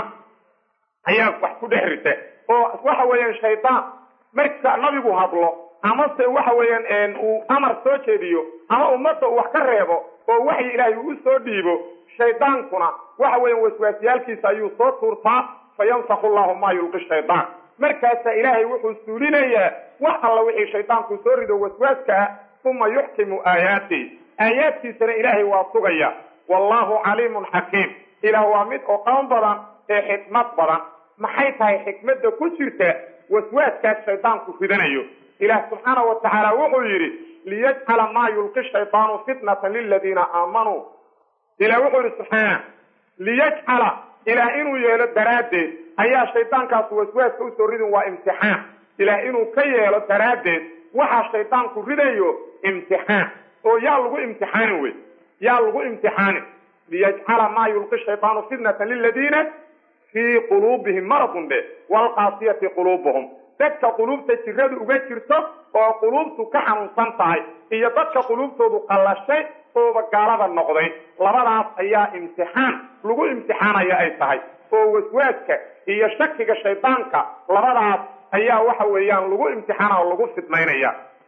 ayaa wax ku dhex rita oo waxa weeyaan shaydaan marka nabigu hadlo amase waxa weeyaan uu amar soo jeediyo ama ummadda uu wax ka reebo oo waxyi ilaahay uu soo dhiibo shaydaankuna waxa weeyaan waswaasyaalkiisa ayuu soo tuurtaa fa yansakhu llahu maa yulqi shaydaan markaasaa ilaahay wuxuu suulinayaa wax alla wixii shaydaanku soo rido waswaaska ah uma yuxkimu aayaati aayaadkiisana ilaahay waa sugaya wallahu caliimun xakiim ilaah waa mid oqoon badan ee xikmad badan maxay tahay xikmadda ku jirta waswaaskaas shaydaanku ridanayo ilaah subxaana wa tacaala wuxuu yidhi liyajcala maa yulqi shaydaanu fitnatan liladiina aamanuu ilah wuxuu yidhi subxaana liyajcala ilaah inuu yeelo daraaddeed ayaa shaydaankaas waswaaska usoo ridin waa imtixaan ilaah inuu ka yeelo daraaddeed waxaa shaydaanku ridayo imtixaan oo yaa lagu imtixaanin wey yaa lagu imtixaanin liyajcala maa yulqi shaydaanu fitnatan liladiina fii quluubihim maradun dhe waalqaasiyati quluubuhum dadka quluubta jiradu uga jirto oo quluubtu ka xanuunsan tahay iyo dadka quluubtoodu qallashay ooba gaalada noqday labadaas ayaa imtixaan lagu imtixaanaya ay tahay oo waswaaska iyo shakiga shaydaanka labadaas ayaa waxa weeyaan lagu imtixaana oo lagu fidmaynaya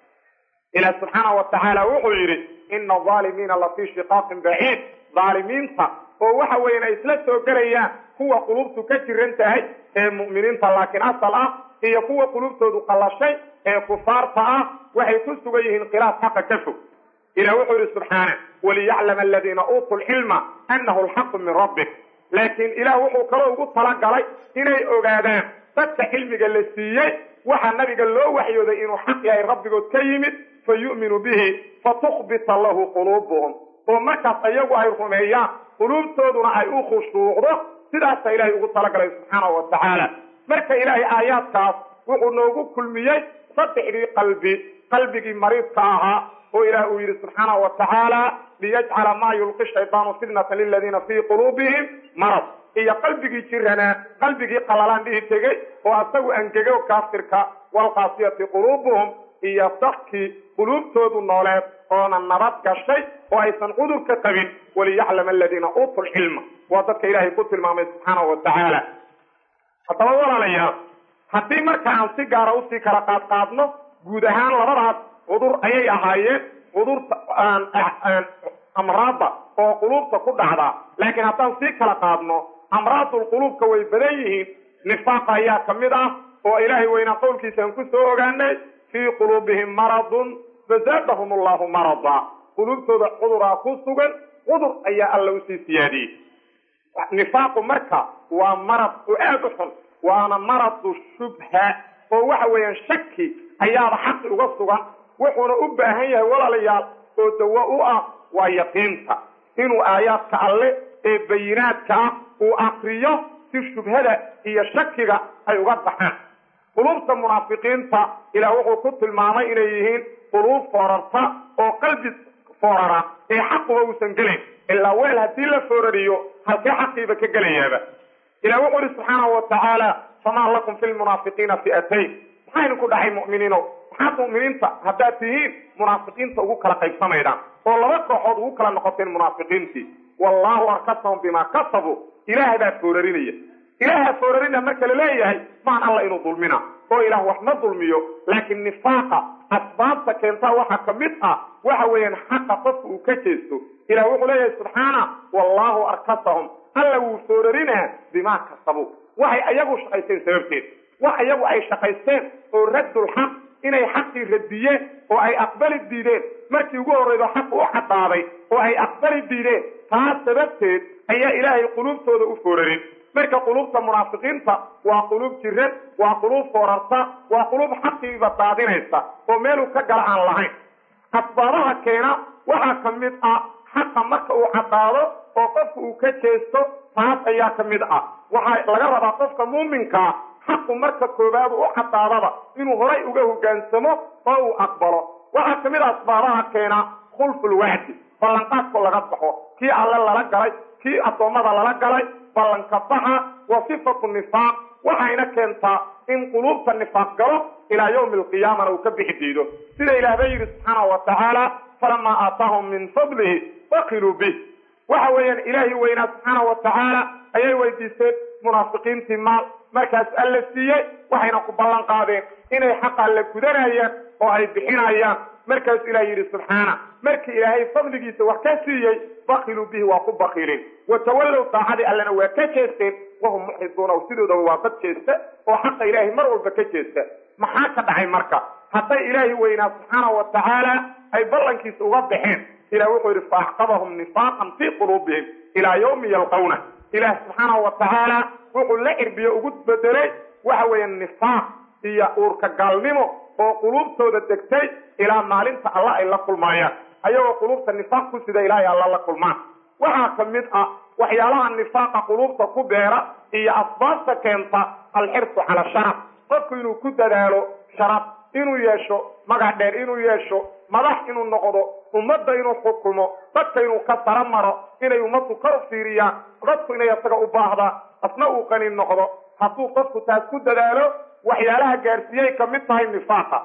ilaah subxaana wa tacaala wuxuu yidhi ina aalimiina la fii shiqaaqin baciid aalimiinta oo waxa weyan ay isla soo gelayaan kuwa qulubtu ka jiran tahay ee mu'miniinta laakiin asal ah iyo kuwa qulubtoodu qallashay ee kufaarta ah waxay ku sugan yihiin khilaaf xaqa ka fog ilah wuxuu yidhi subxaana waliyaclama aladiina uutuu lcilma annahu alxaqu min rabbik laakiin ilaah wuxuu kaloo ugu talagalay inay ogaadaan dadka cilmiga la siiyey waxaa nabiga loo waxyooday inuu xaq yahay rabbigood ka yimid fa yu'minu bihi fatukbita lahu quluubuhum oo markaas ayagu ay rumeeyaan quluubtooduna ay u khushuucdo sidaasa ilaahay ugu talagalay subxaanahu wa tacaala marka ilaahay aayaadkaas wuxuu noogu kulmiyey saddexdii qalbi qalbigii mariidka ahaa oo ilaah uu yidhi subxaanahu wa tacaala liyajcala maa yulqi shaydaanu fitnatan liladiina fii quluubihim marad iyo qalbigii jiranaa qalbigii qalalaan dhihi tegey oo asagu angego kaafirka waalqaasiyati quluubuhum iyo dadkii quluubtoodu nooleed oona nabad gashay oo aysan cudurka qabin waliyaclama aladiina uutuu lcilma waa dadka ilaahay ku tilmaamay subxaanahu wa tacaala haddaba walaalayaal haddii marka aan si gaara usii kala qaadqaadno guud ahaan labadaas cudur ayay ahaayeen cudurta amraadda oo quluubta ku dhacdaa laakiin haddaan sii kala qaadno amraadul quluubka way badan yihiin nifaaqa ayaa ka mid ah oo ilaahay weynaa qowlkiisaan ku soo ogaanay fii quluubihim maradun fazaadahum allahu marada quluubtooda cuduraa ku sugan cudur ayaa alla usii siyaadiyey nifaaqu marka waa marad oo aada u xun waana maradu shubha oo waxa weeyaan shaki ayaaba xaqi uga sugan wuxuuna u baahan yahay walaalayaal oo dawo u ah waa yaqiinta inuu aayaadka alle ee bayinaadka ah uu akriyo si shubhada iyo shakiga ay uga baxaan quluubta munaafiqiinta ilaah wuxuu ku tilmaamay inay yihiin quluub foorarta oo qalbi foorara ee xaquba uusan gelayn ilaa weel haddii la foorariyo halkee xaqiiba ka gelayaaba ilah wuxuu ihi subxaanahu wa tacaala famaa lakum fi lmunaafiqiina fi'atayn maxaa idinku dhacay mu'miniino maxaad mu'miniinta haddaad tihiin munaafiqiinta ugu kala qaybsamaydaan oo laba kooxood ugu kala noqoteen munaafiqiintii wallaahu arkasahum bimaa kasabuu ilaahay baa foorarinaya ilaaha foorarina marka la leeyahay maan alla inuu dulmina oo ilaah wax ma dulmiyo laakiin nifaaqa asbaabta keentaa waxaa ka mid ah waxa weeyaan xaqa qofka uu ka jeesto ilah wuxuu leeyahay subxaana wallaahu arkasahum alla wuu foorarinaa bimaa kasabuu waxay ayagu shaqaysteen sababteed wax iyagu ay shaqaysteen oo raddulxaq inay xaqii radiyeen oo ay aqbali diideen markii ugu horreydo xaq u cadaaday oo ay aqbali diideen taas sababteed ayaa ilaahay quluubtooda u foorarin marka quluubta munaafiqiinta waa quluub jiran waa quluub foorarta waa quluub xaqiiba daadinaysa oo meeluu ka gala aan lahayn asbaabaha keena waxaa ka mid ah xaqa marka uu cadaado oo qofka uu ka jeesto taas ayaa ka mid ah waxaa laga rabaa qofka muuminkaa xaqu marka koowaad u cadaadaba inuu horay uga hogaansamo oo uu aqbalo waxaa ka mid a asbaabaha keena khulfulwacdi ballanqaadko laga baxo kii alle lala galay kii addoommada lala galay ballanka baxa wa sifatu nifaaq waxayna keentaa in quluubta nifaaq galo ilaa yawmi alqiyaamana uu ka bixi diido sida ilaah ba yidhi subxaanahu wa tacaala falamaa aataahum min fadlihi bakiluu bih waxa weeyaan ilaahi weynaa subxaanahu wa tacaala ayay weydiisteen munaafiqiintii maal markaas alla siiyey waxayna ku ballan qaadeen inay xaqa alla gudanayaan oo ay bixinayaan markaasuu ilaah yidhi subxaana markii ilaahay fadligiisa wax ka siiyey bakiluu bihi waa ku bakilin watawallow daacadii allena waa ka jeesteen wahum muxriduuna sidoodaba waa dad jeesta oo xaqa ilaahay mar walba ka jeesta maxaa ka dhacay marka hadday ilaahi weynaa subxaanahu wa tacaala ay ballankiisa uga baxeen ilah wuxuu yidhi faaxqabahum nifaaqan fii quluubihim ilaa yawmi yalqawna ilaah subxaanahu wa tacaala wuxuu la cirbiye ugu bedelay waxa weeye nifaaq iyo uurka gaalnimo oo quluubtooda degtay ilaa maalinta alla ay la kulmaayaan ayagoo quluubta nifaaq ku sida ilaahay alla la kulmaan waxaa ka mid ah waxyaalaha nifaaqa quluubta ku beera iyo asbaabta keenta alxirsu cala sharaf qofku inuu ku dadaalo sharaf inuu yeesho magac dheer inuu yeesho madax inuu noqdo ummadda inuu xukumo dadka inuu ka sara maro inay ummaddu ka fiiriyaan dadku inay asaga u baahdaan asna uu qani noqdo hadduu qofku taas ku dadaalo waxyaalaha gaarsiiyey ka mid tahay nifaaqa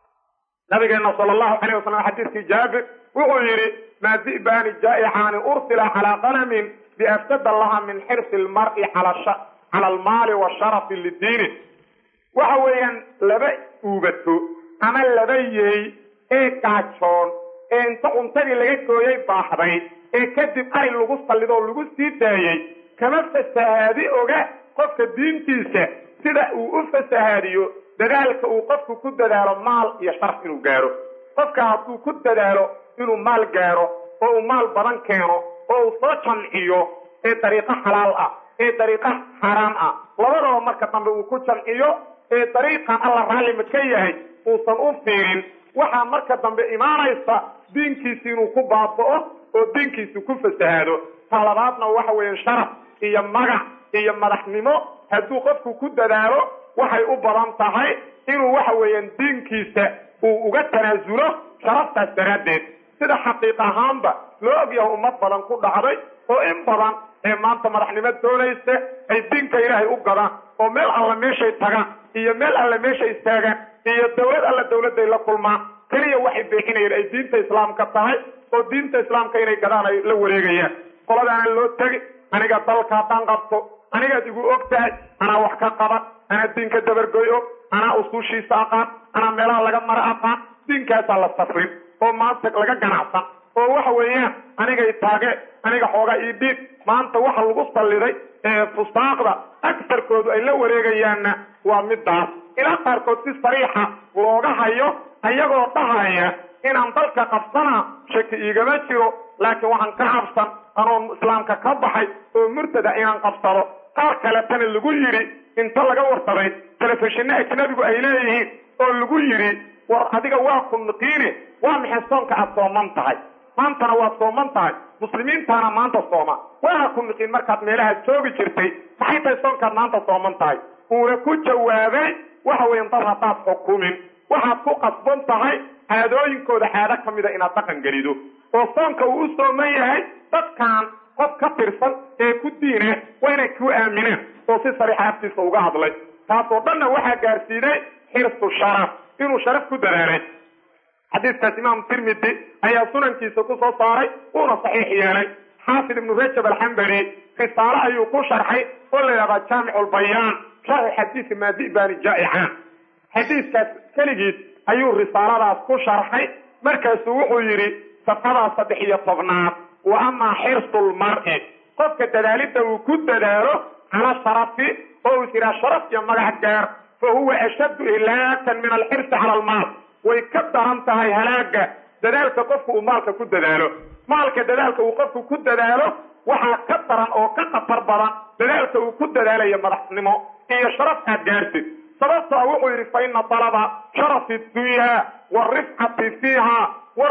nabigeena sala allahu calayh wasalam xadiiskii jaabir wuxuu yidhi maa di'baani jaa'icaani ursila calaa qanamin biafsada laha min xirsi lmar'i cala almaali washarafi lidiini waxa weeyaan laba uubato ama laba yeey ee gaajoon ee inta cuntadii laga gooyay baaxday ee kadib ari lagu sallidoo lagu sii daayey kama fasahaadi oga qofka diintiisa sida uu u fasahaadiyo dadaalka uu qofku ku dadaalo maal iyo sharaf inuu gaaro qofka hadduu ku dadaalo inuu maal gaaro oo uu maal badan keeno oo uu soo jamciyo ee dariiqo xalaal ah ee dariiqo xaaraam ah labadaba marka dambe uu ku jamciyo ee dariiqan alla raallima ka yahay uusan u fiirin waxaa marka dambe imaanaysa diinkiisi inuu ku baaba'o oo diinkiisu ku fasahaado ta labaadna waxa weeye sharaf iyo magac iyo madaxnimo hadduu qofku ku dadaalo waxay u badan tahay inuu waxa weeyaan diinkiisa uu uga tanaasulo sharaftaas daraaddeed sida xaqiiq ahaanba loo ogyahay ummad badan ku dhacday oo in badan ee maanta madaxnimo doonaysa ay diinka ilaahay u gadaan oo meel alla meeshay tagaan iyo meel alla meeshay istaagaan iyo dawlad alla dawladday la kulmaan keliya waxay beexinayeen ay diinta islaamka tahay oo diinta islaamka inay gadaan ay la wareegayaan qoladaana loo tegi aniga dalka haddaan qabto anigaad igu og tahay anaa wax ka qaban anaa diinka dabargoy-o anaa usuushiisa aqaan anaa meelaha laga mara aqaan diinkaasaa la safrin oo maanta laga ganacsan oo waxa weeyaan anigay taage aniga xoogaa ii dhiib maanta waxa lagu salliday ee fusaaqda agsarkoodu ay la wareegayaanna waa midaas ilaa qaarkood si sariixa looga hayo ayagoo dhahaya inaan dalka qabsana shaki iigama jiro laakiin waxaan ka cabsan anoo islaamka ka baxay oo murtada inaan qabsado qaar kaletana lagu yidhi inta laga warsaday telefishinno ajnabigu ay leeyihiin oo lagu yidhi war adiga waa ku niqiine waa maxay soonka aad sooman tahay maantana waad sooman tahay muslimiintaana maanta sooma waana ku niqiin markaad meelahaad joogi jirtay maxay tahay soonkaad maanta sooman tahay uuna ku jawaabay waxa weyan dad haddaad xukumin waxaad ku qasban tahay caadooyinkooda caado ka mida inaad dhaqan gelido oo soonka uu u sooman yahay dadkan qof ka tirsan ee ku diine waa inay ku aamineen oo si sariixa aftiisa uga hadlay taasoo dhanna waxaa gaarsiinay xirsu sharaf inuu sharaf ku dadaalay xadiiskaas imaamu tirmidi ayaa sunankiisa ku soo saaray uuna saxiix yeelay xaafid ibnu rajab alxambali risaalo ayuu ku sharxay oo la yidhahdaa jaamicu lbayaan sharxi xadiisi maadi'baani jaa'icaan xadiiskaas keligiis ayuu risaaladaas ku sharxay markaasuu wuxuu yidhi safxadaa saddex iyo tobnaad wa amaa xirsu lmar'i qofka dadaalidda uu ku dadaalo cala sharafi oo uu jiraa sharaf iyo magac gaar fa huwa ashaddu ilaakan min alxirsi cala almaal way ka daran tahay halaaga dadaalka qofku uu maalka ku dadaalo maalka dadaalka uu qofku ku dadaalo waxaa ka daran oo ka khatar badan dadaalka uu ku dadaalayo madaxnimo iyo sharaf aad gaartid sababtaa wuxuu yidhi fa ina talaba sharafi dunyaa waalrifcati fiiha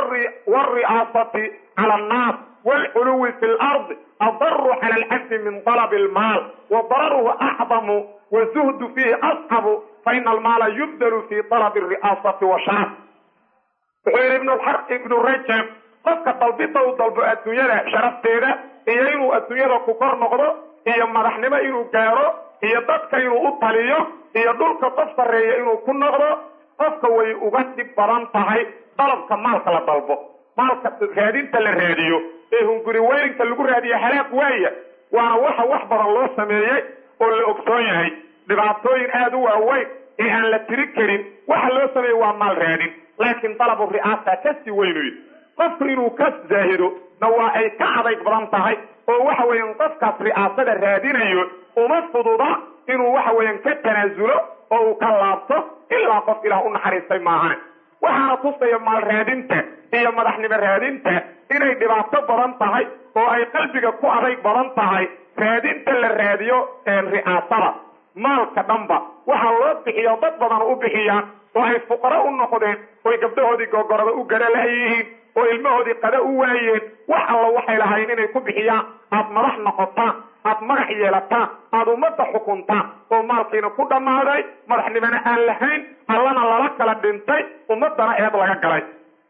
waalri'aasati cala annaas waalculuwi fi lardi adaru cala alcabdi min talabi almaal wa dararuhu acdamu wazuhdu fiihi ascabu faina almaala yubdalu fi talabi alri'aasati wa sharaf wuxuu yidhi ibnu rajab qofka dalbida uu dalbo adduunyada sharafteeda iyo inuu adduunyada ku kor noqdo iyo madaxnimo inuu gaaro iyo dadka inuu u taliyo iyo dhulka qof sarreeya inuu ku noqdo qofka way uga dhib badan tahay dalabka maalka la dalbo maalka raadinta la raadiyo ee hunguri weyrinka lagu raadiyo halaag waaya waana waxa wax badan loo sameeyey oo la ogsoon yahay dhibaatooyin aada u waaweyn ee aan la tiri karin waxa loo sameeyey waa maal raadin laakiin dalabu ri'aasa kasii weynuy qofku inuu ka zaahido na waa ay ka adayg badan tahay oo waxa weeyaan qofkaas ri'aasada raadinayo uma fududa inuu waxa weeyaan ka tanaasulo oo uu ka laabto ilaa qof ilaah u naxariistay maahane waxaana tusaya maal raadinta iyo madaxnimo raadinta inay dhibaato badan tahay oo ay qalbiga ku adayg badan tahay raadinta la raadiyo ri'aasada maalka dhanba waxaa loo bixiya dad badan u bixiyaan oo ay fuqaro u noqdeen oy gabdhahoodii gogorada u gara layihiin oo ilmahoodii qada u waayeen wax alla waxay lahayn inay ku bixiyaan aad madax noqotaan aad magax yeelataan aad ummadda xukuntaan oo maalkiina ku dhammaaday madaxnimona aan lahayn allana lala kala dhintay ummadana eed laga galay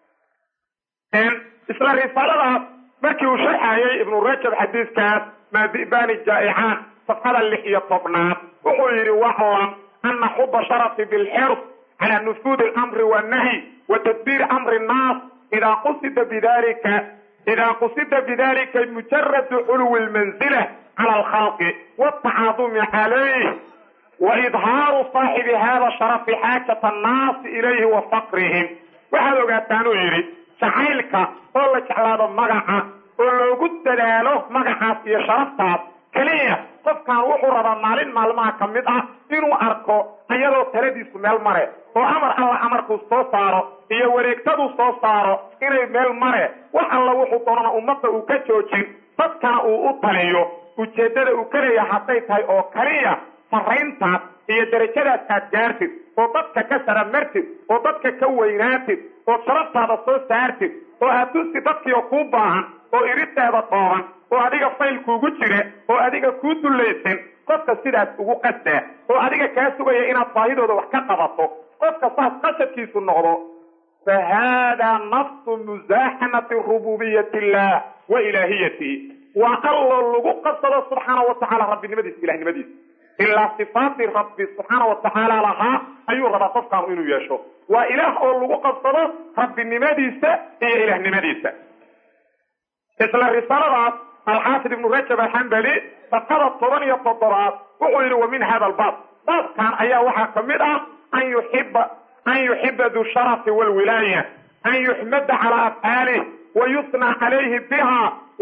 isla risaaladaas markii uu sharxayay ibnu rajab xadiiskaas maadi'baani jaa'icaan safxada lix iyo tobnaad wuxuu yidhi waclam ana xuba sharafi bilxirs cala nufuudi alamri wannahyi wa tadbiiri amri nnaas idaa qusida bidalika idaa qusida bidalika mujaradu xulwi lmanzila cala alkhalqi waaltacaadumi calayh wa idhaaru saaxibi hada sharafi xaajata annaasi ilayhi wa faqrihim waxaad ogaataan uu yidhi jacaylka oo la jeclaado magaca oo loogu dadaalo magacaas iyo sharaftaas keliya qofkan wuxuu rabaa maalin maalmaha ka mid ah inuu arko iyadoo taladiisu meel mare oo amar alla amarkuu soo saaro iyo wareegtaduu soo saaro inay meel mare wax alla wuxuu doonana ummadda uu ka joojin dadkana uu u taliyo ujeeddada uu ka leeya hadday tahay oo kaliya sarrayntaas iyo derajadaas aad gaartid oo dadka ka saramartid oo dadka ka weynaatid oo sharaftaada soo saartid oo aad tusi dadkiio kuu baahan oo irideeda tooban oo adiga fayl kuugu jira oo adiga kuu dullaysan qofka sidaas ugu qasdaa oo adiga kaa sugaya inaad baahidooda wax ka qabato qofka saas qasadkiisu noqdo fa haadaa nafsu musaaxamati rububiyati illah wa ilaahiyatihi waa alloo lagu qasado subxaana wa tacala rabbinimadiisa ilahnimadiisa ilaa sifaatii rabbi subxaana wa tacaala lahaa ayuu rabaa qofkaanu inuu yeesho waa ilaah oo lagu qabsado rabbinimadiisa iyo ilaahnimadiisa isla risaaladaas alxaafid ibnu rajab alxambali safxada toban iyo toddobaad wuxuu yidhi wa min hada albaab baabkan ayaa waxaa ka mid ah an yuxiba an yuxiba du sharafi walwilaaya an yuxmada calaa afcaalih wayusnى calayhi biha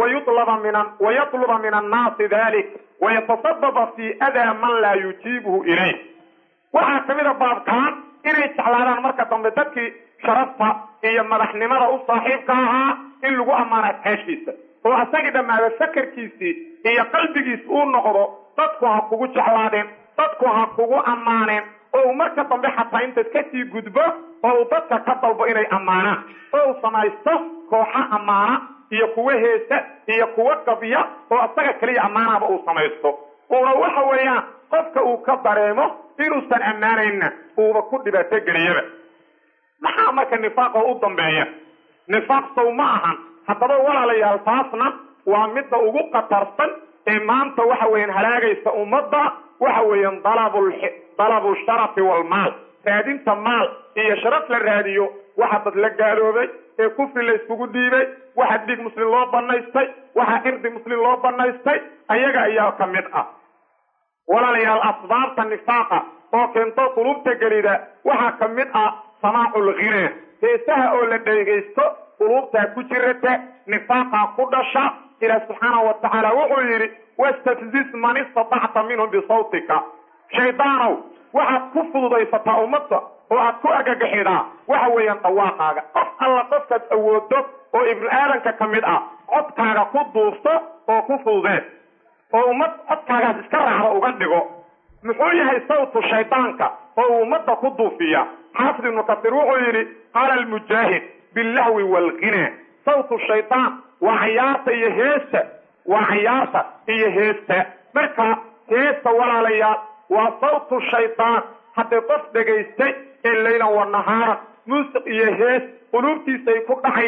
wayatluba min annaasi dalik wayatasababa fi adaa man laa yujiibhu ilayh waxaa ka mida baabkaan inay jeclaadaan marka dambe dadkii sharafta iyo madaxnimada u saaxiibka ahaa in lagu ammaano afcaashiisa oo asagii dhammaada sakarkiisii iyo qalbigiis uu noqdo dadku ha kugu jeclaadeen dadku ha kugu ammaaneen oo uu marka dambe xataa intaad kasii gudbo oo uu dadka ka dalbo inay ammaanaan oo uu samaysto kooxo ammaana iyo kuwo heesa iyo kuwo qabya oo asaga keliya ammaanaba uu samaysto uuna waxa weeyaan qofka uu ka dareemo inuusan ammaanayna uuba ku dhibaato geliyaba maxaa marka nifaaqoo u dambeeya nifaaq sow ma ahan haddaba walaalayaal taasna waa midda ugu khatarsan ee maanta waxa weeyaan halaagaysa ummadda waxa weeyaan dalabu sharafi walmaal raadinta maal iyo sharaf la raadiyo waxa dad la gaaloobay ee kufri la yskugu dhiibay waxa dhiig muslim loo banaystay waxa irdi muslim loo banaystay ayaga ayaa ka mid ah walaalayaal asbaabta nifaaqa oo keento qulubta gelida waxaa ka mid ah samaacu lghina heesaha oo la dheegaysto qulubtaa ku jirata nifaaqaa ku dhasha ilaah subxaana wa tacaala wuxuu yidhi wastafzis man istatacta minhum bisawtika shaydaanow waxaad ku fududaysataa ummadda oo aad ku argagaxidaa waxa weeyaan dhawaaqaaga qof alla qofkaad awoodo oo ibnu aadanka ka mid ah codkaaga ku duufto oo ku fududeen oo ummad codkaagaas iska raacda uga dhigo muxuu yahay sawtu shaydaanka oo uu ummadda ku duufiya xaafid ibnu kasiir wuxuu yidhi qaala almujaahid billahwi waalghina sawtu shaydaan waa cayaarta iyo heesta waa cayaarta iyo heesta marka heesta walaalayaal waa sawtu shaydaan hadday qof dhegaystay ee laylan wa nahaaran muusiq iyo hees quluubtiisa ay ku dhacayaan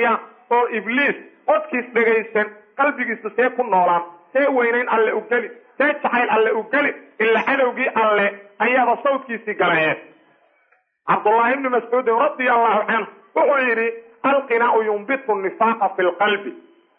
oo ibliis codkiis dhegaysan qalbigiisu see ku noolaan see weynayn alle u geli see jacayl alle u geli ila cadowgii alle ayaaba sawdkiisii galayeen cabdullaahi ibni mascuudin radia allahu canhu wuxuu yidhi alqinaau yumbitu nifaaqa fi lqalbi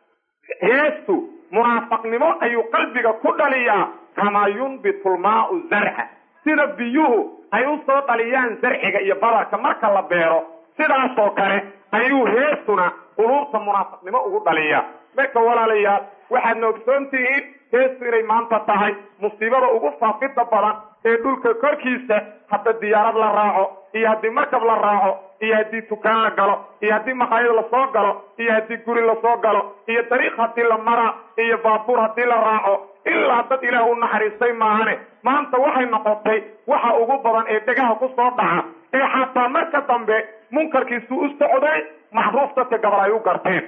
heestu munaafaqnimo ayuu qalbiga ku dhaliyaa kamaa yunbitu lmaau zarca sida biyuhu ay u soo dhaliyaan zarciga iyo badarka marka la beero sidaasoo kale ayuu heestuna quluubta munaafaqnimo ugu dhaliyaa marka walaalayaal waxaadna ogsoon tihiin heestu inay maanta tahay musiibada ugu faafida badan ee dhulka korkiisa hadda diyaarad la raaco iyo haddii markab la raaco iyo haddii tukaan la galo iyo haddii maqaayad lasoo galo iyo haddii guri lasoo galo iyo dariiq haddii la maraa iyo baabuur haddii la raaco ilaa dad ilaah u naxariistay maahane maanta waxay noqotay waxa ugu badan ee dhegaha ku soo dhaca ee xataa marka dambe munkarkiisu u socday maxruuf dadka gabal ay u garteen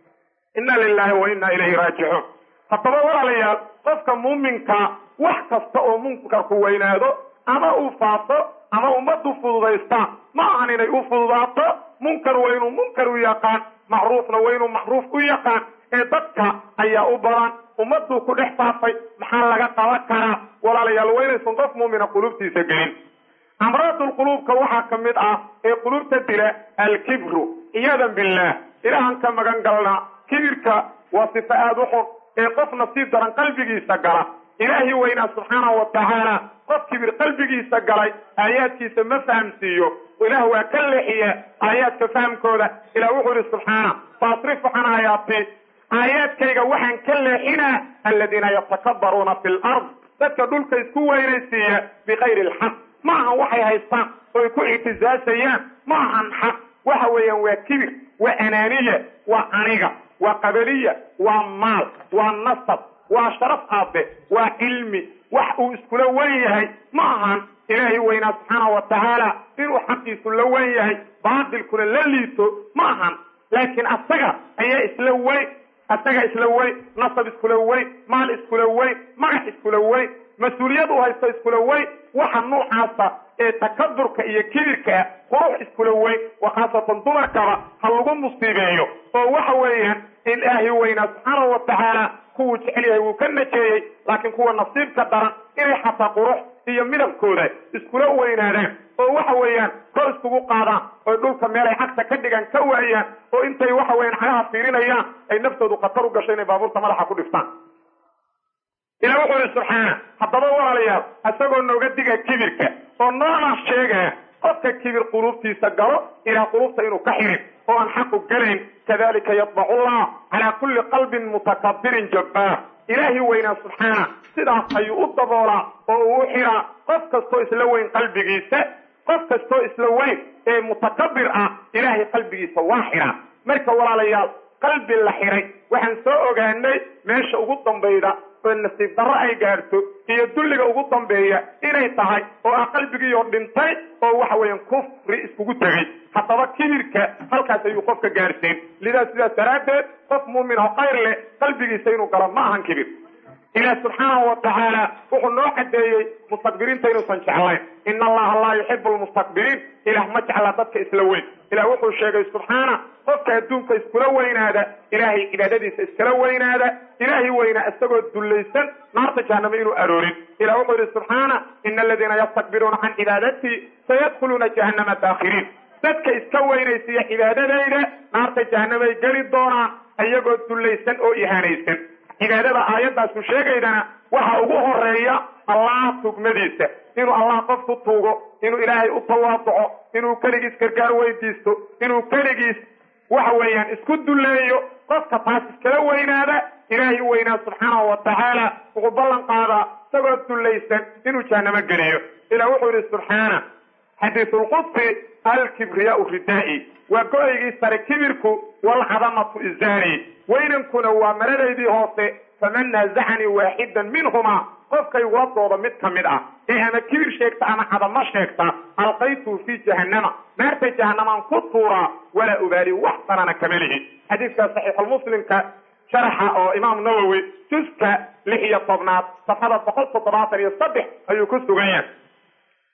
inna lilahi wa inna ilayhi raajicuun haddaba walaalayaal qofka muuminka wax kasta oo munkarku weynaado ama uu faafo ama ummaddu fududaysta ma ahan inay u fududaato munkar waa inuu munkar u yaqaan macruufna waa inuu macruuf u yaqaan ee dadka ayaa u badan ummaduu ku dhex faafay maxaa laga qaban karaa walaalayaal waa inaysan qof muumina quluubtiisa gelin amraadulquluubka waxaa ka mid ah ee quluubta dila alkibru ciyadan billaah ilaahan ka magan galnaa kibirka waa sifo aada u xun ee qof nasiib daran qalbigiisa gala ilaahi weynaa subxaanahu wa tacaala qof kibir qalbigiisa galay aayaadkiisa ma fahamsiiyo ilaah waa ka leexiya aayaadka fahamkooda ilah wuxuu yihi subxaana faasrifu can aayaati aayaadkayga waxaan ka leexinaa aladiina yatakabbaruuna fi lard dadka dhulka isku weynaysiiya bikayri alxaq ma ahan waxay haystaan oy ku ictisaasayaan ma ahan xaq waxa weeyaan waa kibir waa anaaniya waa aniga waa qabaliya waa maal waa nasab waa sharaf aabe waa cilmi wax uu iskula wen yahay ma ahan ilaahay weynaa subxaana wa tacaala inuu xaqiisu la wen yahay baatilkuna la liito ma ahan laakiin asaga ayaa isla weyn asaga isla weyn nasab iskula weyn maal iskula weyn magax iskula weyn mas-uuliyad uu haysto iskula weyn waxa noocaasa ee takaburka iyo kibirkaa qurux iskula weyn wa khaasatan dumarkaba ha lagu musiibeeyo oo waxa weeyaan ilaahi weynaa subxaanahu wa tacaala kuwuu jecel yahay wuu ka najeeyey laakiin kuwa nasiibka daran inay xataa qurux iyo midabkooda iskula weynaadaan oo waxa weeyaan kor iskugu qaadaan oy dhulka meelay cagta ka dhigaan ka waayaan oo intay waxa weeyaan cagaha fiirinayaan ay naftoodu khatar u gasho inay baabuurta madaxa ku dhiftaan ilah wuxuu yihi subxaana haddaba walaalayaal isagoo nooga diga kibirka oo noona sheegaya qofka kibir quluubtiisa galo ilaa quluubta inuu ka xirin oo aan xaqu gelayn kadalika yadbacu llah calaa kulli qalbin mutakabirin jabbaar ilaahi weynaa subxaana sidaas ayuu u daboolaa oo uu u xiraa qof kastoo isla weyn qalbigiisa qof kastoo isla weyn ee mutakabir ah ilaahay qalbigiisa waa xiraa marka walaalayaal qalbi la xiray waxaan soo ogaanay meesha ugu dambayda oo nasiib darro ay gaarto iyo dulliga ugu dambeeya inay tahay oo ah qalbigiioo dhintay oo waxa weeyaan kufri iskugu tegey haddaba kibirka halkaas ayuu qofka gaarsiin lidaa sidaas daraaddeed qof muumin oo khayr leh qalbigiisa inuu galo ma ahan kibir ilaah subxaanahu wa tacaala wuxuu noo cadeeyey mustakbiriinta inuusan jeclayn ina allaha laa yuxibu lmustakbiriin ilaah ma jecla dadka isla weyn ilah wuxuu sheegay subxaana qofka adduunka iskula weynaada ilaahay cibaadadiisa iskala weynaada ilaahay weynaa isagoo dullaysan naarta jahaname inuu aroorin ilah wuxuu yihi subxaana ina aladiina yastakbiruuna can cibaadatii sayadkhuluuna jahannama daakhiriin dadka iska weynaysiiya cibaadadayda naarta jahanamay geli doonaan iyagoo dullaysan oo ihaanaysan cibaadada aayaddaasu sheegaydana waxa ugu horeeya allah tugmadiisa inuu allah qof ku tuugo inuu ilaahay u tawaaduco inuu keligiis gargaar weydiisto inuu keligiis waxa weeyaan isku dulleeyo qofka taas iskala weynaada ilaahay u weynaa subxaanahu wa tacaala wuxuu ballan qaadaa isagoo dullaysan inuu jahanamo geliyo ilah wuxuu yihi subxaana xadiisulqudsi alkibriyaau ridaa'i waa go-aygii sare kibirku walcadamatu izaari weynankuna waa maradaydii hoose faman naazacanii waaxidan minhumaa qofkay waladooda mid ka mid ah ee ama kibir sheegta ama cadamo sheegta alqaytuu fii jahannama naarta jahanamaan ku tuuraa walaa ubaali wax sanana kama lihi xadiidka saxiixulmuslimka sharaxa oo imaam nawowi juska lix iyo tobnaad safxada boqol toddobaatan iyo saddex ayuu ku sugan yahay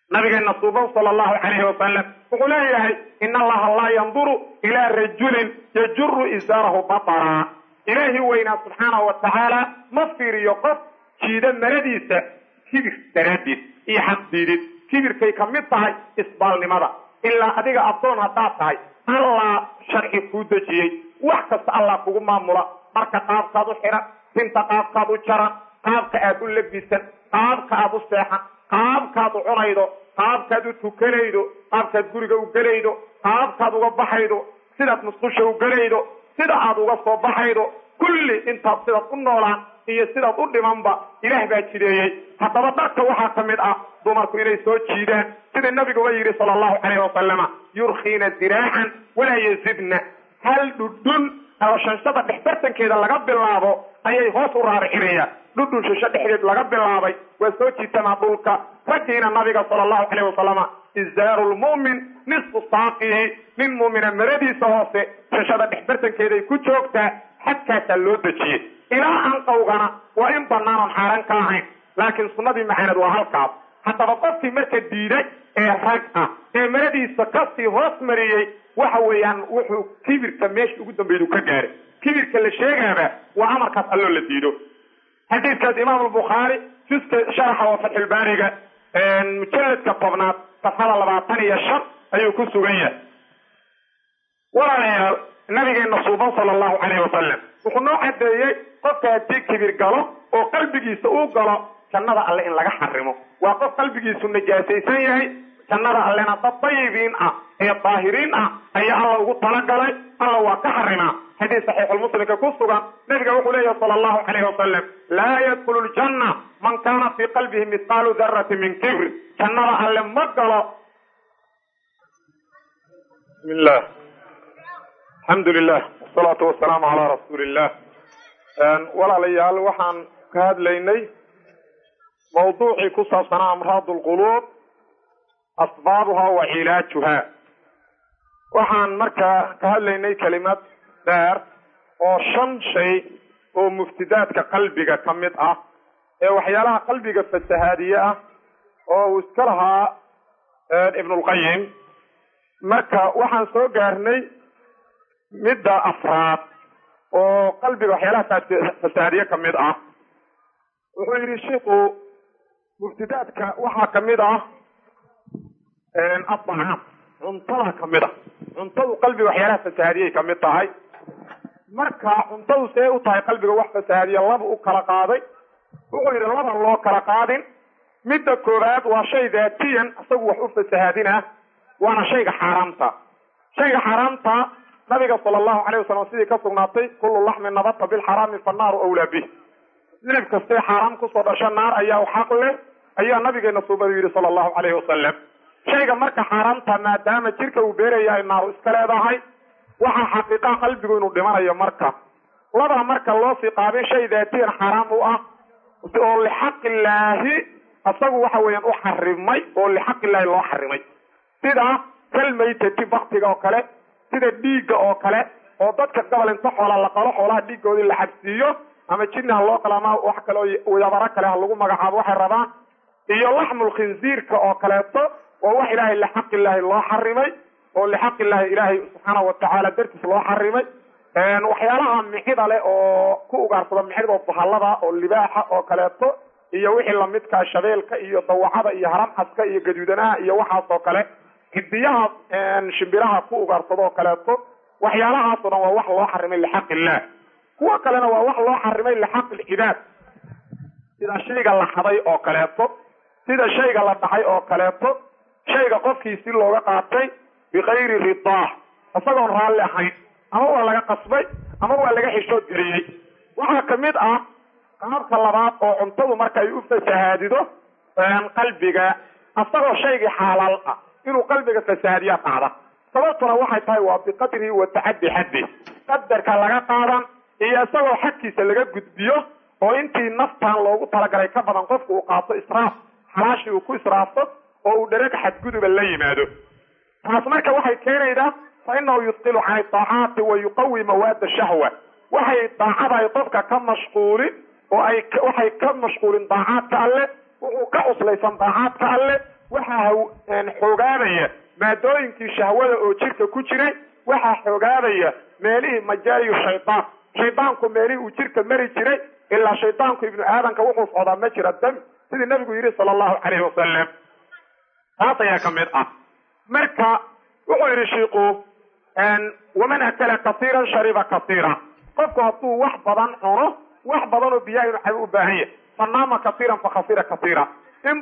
nabigeena suuban sala allahu calayhi wasalam wuxuu leeyahay ina allaha laa yanduru ilaa rajulin yajuru isaarahu bataraa ilaahi weynaa subxaanahu wa tacaala ma fiiriyo qof jiida maradiisa kibir daraaddeed iyo xaqdiidid kibirkay ka mid tahay isbaalnimada ilaa adiga addoon haddaad tahay allah sharci kuu dejiyey wax kasta allah kugu maamula marka qaabkaad u xihan tinta qaabkaad u jaran qaabka aad u labisan qaabka aad u seexan qaabkaad u cunaydo qaabkaad u tukanaydo qaabkaad guriga u gelaydo qaabkaad uga baxaydo sidaad musqusha u gelaydo sida aad uga soo baxaydo kulli intaad sidaad u noolaan iyo sidaad u dhimanba ilaah baa jideeyey haddaba dharka waxaa ka mid ah dumarku inay soo jiidaan sida nabiguba yidhi sala allahu calayhi wasalama yurkiina diraacan walaa yazidna hal dhudhun oo shanshada dhexbartankeeda laga bilaabo ayay hoos u raaricinayaan dhudhun shansho dhexdeed laga bilaabay waa soo jiitamaa dhulka raggiina nabiga sala allahu calayhi wasalama izaaru lmu'min nisfu saaqihi nin muumina maradiisa hoose shashada dhexbartankeeday ku joogtaa xadkaasaa loo dejiyey ilaa anqawgana waa in bannaanan xaaran ka ahayn laakiin sunnadii macaaned waa halkaas haddaba qofkii marka diiday ee rag ah ee maradiisa kasii hoos mariyey waxa weeyaan wuxuu kibirka meesha ugu dambeedu ka gaaray kibirka la sheegaaba waa amarkaas alloo la diido xadiidkaas imaam albukhaari juska sharaxa oo fatxulbaariga mujalladka tobnaad safxada labaatan iyo shan ayuu ku sugan yahay walaalayaal nabigeena suuban sala allahu calayhi wasalam wuxuu noo cadeeyey qofka haddii kibir galo oo qalbigiisa uu galo jannada alle in laga xarimo waa qof qalbigiisu najaasaysan yahay jannada allena dad dayibiin ah ee daahiriin ah ayaa alla ugu talagalay alla waa ka xarimaa xadiis saxiixulmuslimka ku sugan nabiga wuxuu leeyahay sala allahu calayhi wasalam laa yadkhulu ljanna man kaana fii qalbihi mithqaalu darati min kibr jannada alle ma galo bismillah alxamdu lilah wasalaatu wasalaamu calaa rasuuli illah walaalayaal waxaan ka hadlaynay mawduucii ku saabsanaa amraad lquluub asbaabuha wa cilaajuha waxaan markaa ka hadlaynay kelimad dheer oo shan shay oo muftidaadka qalbiga ka mid ah ee waxyaalaha qalbiga fasahaadiye ah oo uu iska lahaa ibnulqayim marka waxaan soo gaarnay midda afraad oo qalbiga waxyaalaha fasahaadiye ka mid ah wuxuu yidhi shiiku muftidaadka waxaa ka mid ah adacaam cuntada ka mid a cuntadu qalbiga waxyaalaha fasahaadiyay ka mid tahay marka cuntadu see u tahay qalbiga wax fasahaadiya laba u kala qaaday wuxuu yidhi laba loo kala qaadin midda koowaad waa shay daatiyan isagu wax u fasahaadinah waana shayga xaaraamta shayga xaaraamta nabiga sala allahu calayh wasalam sidii ka sugnaatay kullu laxmin nabata bilxaraami fannaaru awlaa bih hilib kastee xaaraam kusoo dhasho naar ayaa u xaq leh ayaa nabigeena suubadu yidhi sala allahu calayhi wasalam shayga marka xaaraamta maadaama jirka uu beerayahay naaru iska leedahay waxaa xaqiiqaa qalbigu inuu dhimanayo marka laba marka loo sii qaabin shay daatiyan xaaraam u ah oo lixaqillaahi isagu waxa weeyaan u xarimay oo lixaqillaahi loo xarimay sida kalmaytati baktiga oo kale sida dhiigga oo kale oo dadka gobol inta xoola la qalo xoolaha dhiiggoodii la xabsiiyo ama jinni ha loo qalo ama wax kale oo yabaro kale ha lagu magacaabo waxay rabaan iyo laxmul khinziirka oo kaleeto waa wax ilaahay lixaq illaahi loo xarimay oo lixaq illaahi ilaahay subxaana watacaala dartiis loo xarimay waxyaalaha mixida leh oo ku ugaarsada mixida oo bahallada oo libaaxa oo kaleeto iyo wixii lamidkaa shabeelka iyo dawacada iyo haramcaska iyo gaduudanaha iyo waxaas oo kale hidiyaha shimbiraha ku ugaarsada oo kaleeto waxyaalahaasoo dhan waa wax loo xarimay lixaq illah kuwa kalena waa wax loo xarimay lixaq ilcibaad sida shayga la xaday oo kaleeto sida shayga la dhacay oo kaleeto shayga qofkiisi looga qaatay bikayri ridaah isagoon raalli ahayn ama waa laga qasbay ama waa laga xishood geliyey waxaa ka mid ah qaabka labaad oo cuntadu marka ay u fasahaadido qalbiga isagoo shaygii xaalaal ah inuu qalbiga fasahaadiyaa qaada sababtuna waxay tahay waa biqadrihi wa tacaddi xaddi qadarka laga qaadan iyo isagoo xadkiisa laga gudbiyo oo intii naftan loogu talagalay ka badan qofku uu qaato israaf xalaashii uu ku israafto oo uu dhereg xadguduba la yimaado taas marka waxay keenaydaa fa inahu yusqilu cani daacaati wa yuqawi mawaada shahwa waxay daacadaay qofka ka mashquulin oo ay waxay ka mashquulin daacaadka alle wuxuu ka cuslaysan daacaadka alle waxaa xoogaabaya maadooyinkii shahwada oo jirka ku jiray waxaa xoogaabaya meelihii majaariyu shaydaan shaydaanku meelihii uu jirka mari jiray ilaa shaydaanku ibnu aadanka wuxuu socdaa ma jira dami sidii nabigu yidhi sala allahu calayhi wasalam taas ayaa ka mid ah marka wuxuu yidhi shiiku waman akala kasiiran shariba kasiira qofku hadduu wax badan cuno wax badan oo biyaha inu cabo u baahan yahay fanaama kasiiran fakhasira kasiira in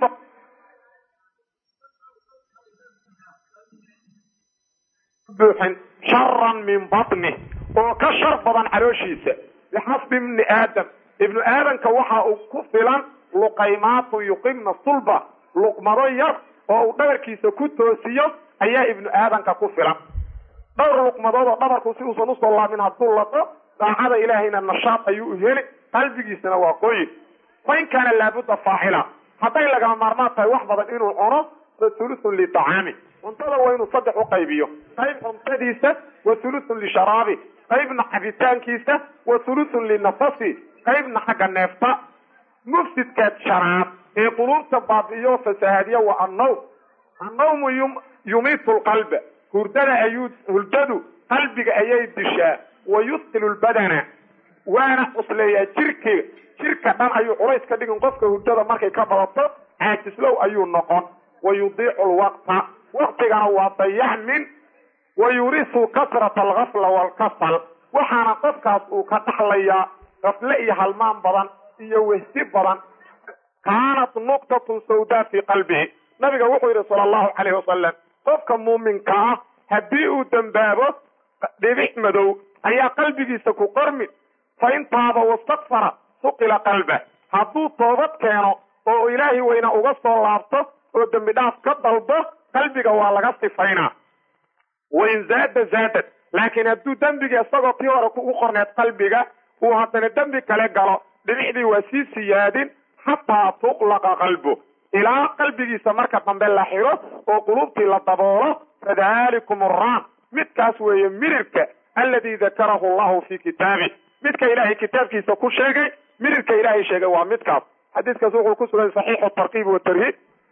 buuxin sharan min batni oo ka shar badan calooshiisa bixasbi ibni aadam ibnu aadamka waxa uu ku filan luqaymaatu yuqimna sulba luqmado yar oo uu dhabarkiisa ku toosiyo ayaa ibnu aadamka ku filan dhowr luqmadood oo dhabarku si uusan usoo laamin hadduu laqo daacada ilaahayna nashaad ayuu u heli qalbigiisana waa qoyin fa in kaana laabudda faacila hadday lagama maarmaan tahay wax badan inuu cuno fa thuluthun liطacaami cuntada waa inuu saddex u qaybiyo qayb cuntadiisa wa thuluthun lisharaabi qaybna cabitaankiisa wa thuluthun linafasi qaybna xagga neefta mufsidka shanaad ee quluubta baabi'iyo fasahaadiya waa annawm annawmu yumiitu lqalba hurdada ayuu hurdadu qalbiga ayay dishaa wa yusqilu lbadana waana cusleeyaa jirki jirka dhan ayuu culays ka dhigin qofka hurdada markay ka badato caajislow ayuu noqon wa yudiicu lwaqta waqtigana waa dayacmin wa yurisu kasrata algafla waalkasal waxaana qofkaas uu ka dhaxlayaa gafle iyo halmaan badan iyo wehsi badan kaanat nuqtatun sawdaa fii qalbihi nabiga wuxuu yidhi sala allahu calayhi wasalam qofka muuminka ah haddii uu dembaabo dhibic madow ayaa qalbigiisa ku qormi fa in taaba wastakfara suqila qalba hadduu toobad keeno oo ilaahay weyna uga soo laabto oo dembi dhaaf ka dalbo qalbiga waa laga sifaynaa wain zaada zaadad laakiin hadduu dembigii isagoo tii hore ugu qorneed qalbiga uu haddana dembi kale galo dhibicdii waa sii siyaadin xataa tuqlaqa qalbu ilaa qalbigiisa marka dambe la xiro oo qulubtii la daboolo fadalikum araan midkaas weeye mirirka alladii dakarahu allahu fi kitaabi midka ilaahay kitaabkiisa ku sheegay mirirka ilaahay sheegay waa midkaas xadiiskaas wuxuu ku sugan saxiixu tarkiib watarhiib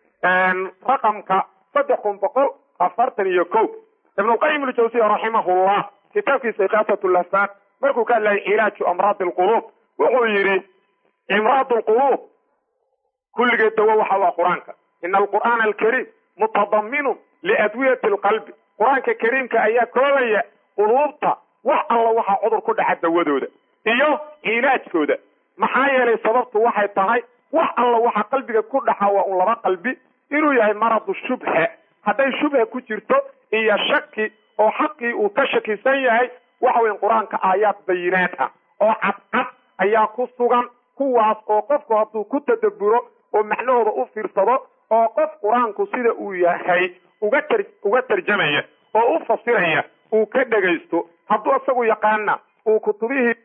raqamka saddex kun boqol afartan iyo ko ibnulqayim iljawsiya raximahullah kitaabkiisa ikaasat lahfaan markuu ka hadlayay cilaaju amraadi alquluub wuxuu yidhi imraad lquluub kulligeed dawo waxa waa qur-aanka ina alqur'aana alkariim mutadaminun liadwiyati alqalbi qur-aanka kariimka ayaa koobaya quluubta wax alla waxaa cudur ku dhaca dawadooda iyo cilaajkooda maxaa yeelay sababtu waxay tahay wax alla waxa qalbiga ku dhaxa waa un laba qalbi inuu yahay maradu shubha hadday shubha ku jirto iyo shaki oo xaqii uu ka shakisan yahay waxa weyn qur-aanka aayaad bayinaad ah oo cadcad ayaa ku sugan kuwaas oo qofku hadduu ku tadaburo oo macnahooda u fiirsado oo qof qur-aanku sida uu yahay uga tar uga tarjamaya oo u fasiraya uu ka dhegaysto hadduu isagu yaqaana uu kutubihii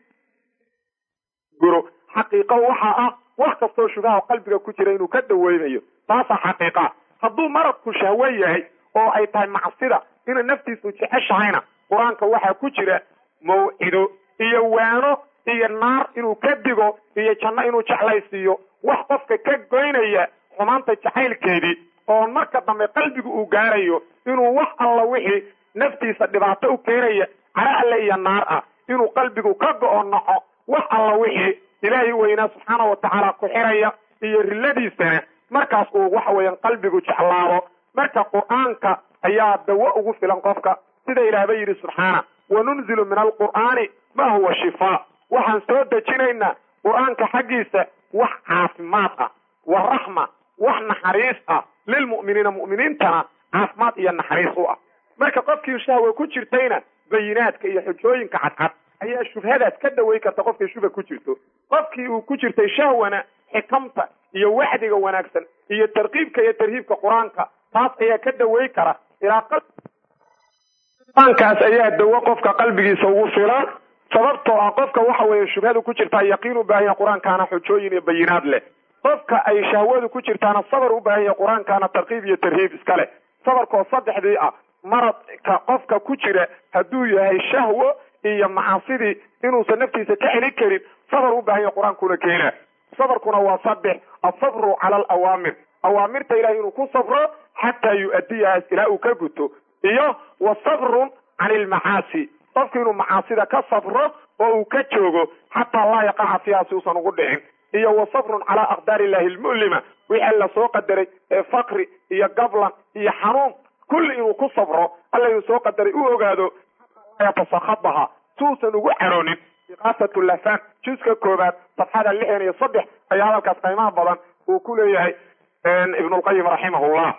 guro xaqiiqo waxa ah wax kastoo shubaha qalbiga ku jira inuu ka daweynayo taasaa xaqiiqa hadduu maradku shahwo yahay oo ay tahay macsida inay naftiisu jeceshahayna qur-aanka waxaa ku jira mawcido iyo waano iyo naar inuu ka digo iyo janno inuu jeclaysiiyo wax qofka ka goynaya xumaanta jacaylkeedii oo marka dambe qalbigu uu gaarayo inuu wax alla wixii naftiisa dhibaato u keenaya cara alle iyo naar ah inuu qalbigu ka go-o naco wax alla wixii ilaahay weynaa subxaana wa tacaala ku xiraya iyo riladiisana markaas uu waxa weeyaan qalbigu jeclaado marka qur-aanka ayaa dawo ugu filan qofka sida ilaahba yidhi subxaana wanunzilu min alqur'aani ma huwa shifaa waxaan soo dejinaynaa qur-aanka xaggiisa wax caafimaad ah wa raxma wax naxariis ah lilmu'miniina mu'miniintana caafimaad iyo naxariis u ah marka qofkii shahwa ku jirtayna bayinaadka iyo xujooyinka cadcad ayaa shubhadaas ka dhaway karta qofkay shubha ku jirto qofkii uu ku jirtay shahwana xikamta iyo waxdiga wanaagsan iyo tarkiibka iyo tarhiibka qur-aanka taas ayaa ka dhaway kara ilaa qur-aankaas ayaa dawo qofka qalbigiisa ugu filan sababtoo ah qofka waxa weeye shubhadu ku jirtaa yaqiin u baahan yahay qur-aankaana xujooyin iyo bayinaad leh qofka ay shahwadu ku jirtaana sabar u baahan yahay qur-aankaana tarkiib iyo tarhiib iska leh sabarkoo saddexdii ah maradka qofka ku jira hadduu yahay shahwo iyo macaasidii inuusan naftiisa ka celin karin sabar u baahan yahay qur-aankuna keena sabarkuna waa saddex asabru cala alawaamir awaamirta ilahay inuu ku sabro xataa yu-adiyahaas ilaa uu ka guto iyo wa sabrun can ilmacaasi qofku inuu macaasida ka sabro oo uu ka joogo xataa laa yaqaca fiiha si uusan ugu dhicin iyo wa sabrun calaa aqdaari illahi almu'lima wixii la soo qadaray ee fakri iyo gablan iyo xanuun kulli inuu ku sabro alla inuu soo qadaray u ogaado yatasakhabaha si uusan ugu caroonin iqaasatu lafan juska koobaad safxada lixdan iyo saddex ayaa hadalkaas qiimaha badan uu ku leeyahay ibnulqayim raximahullah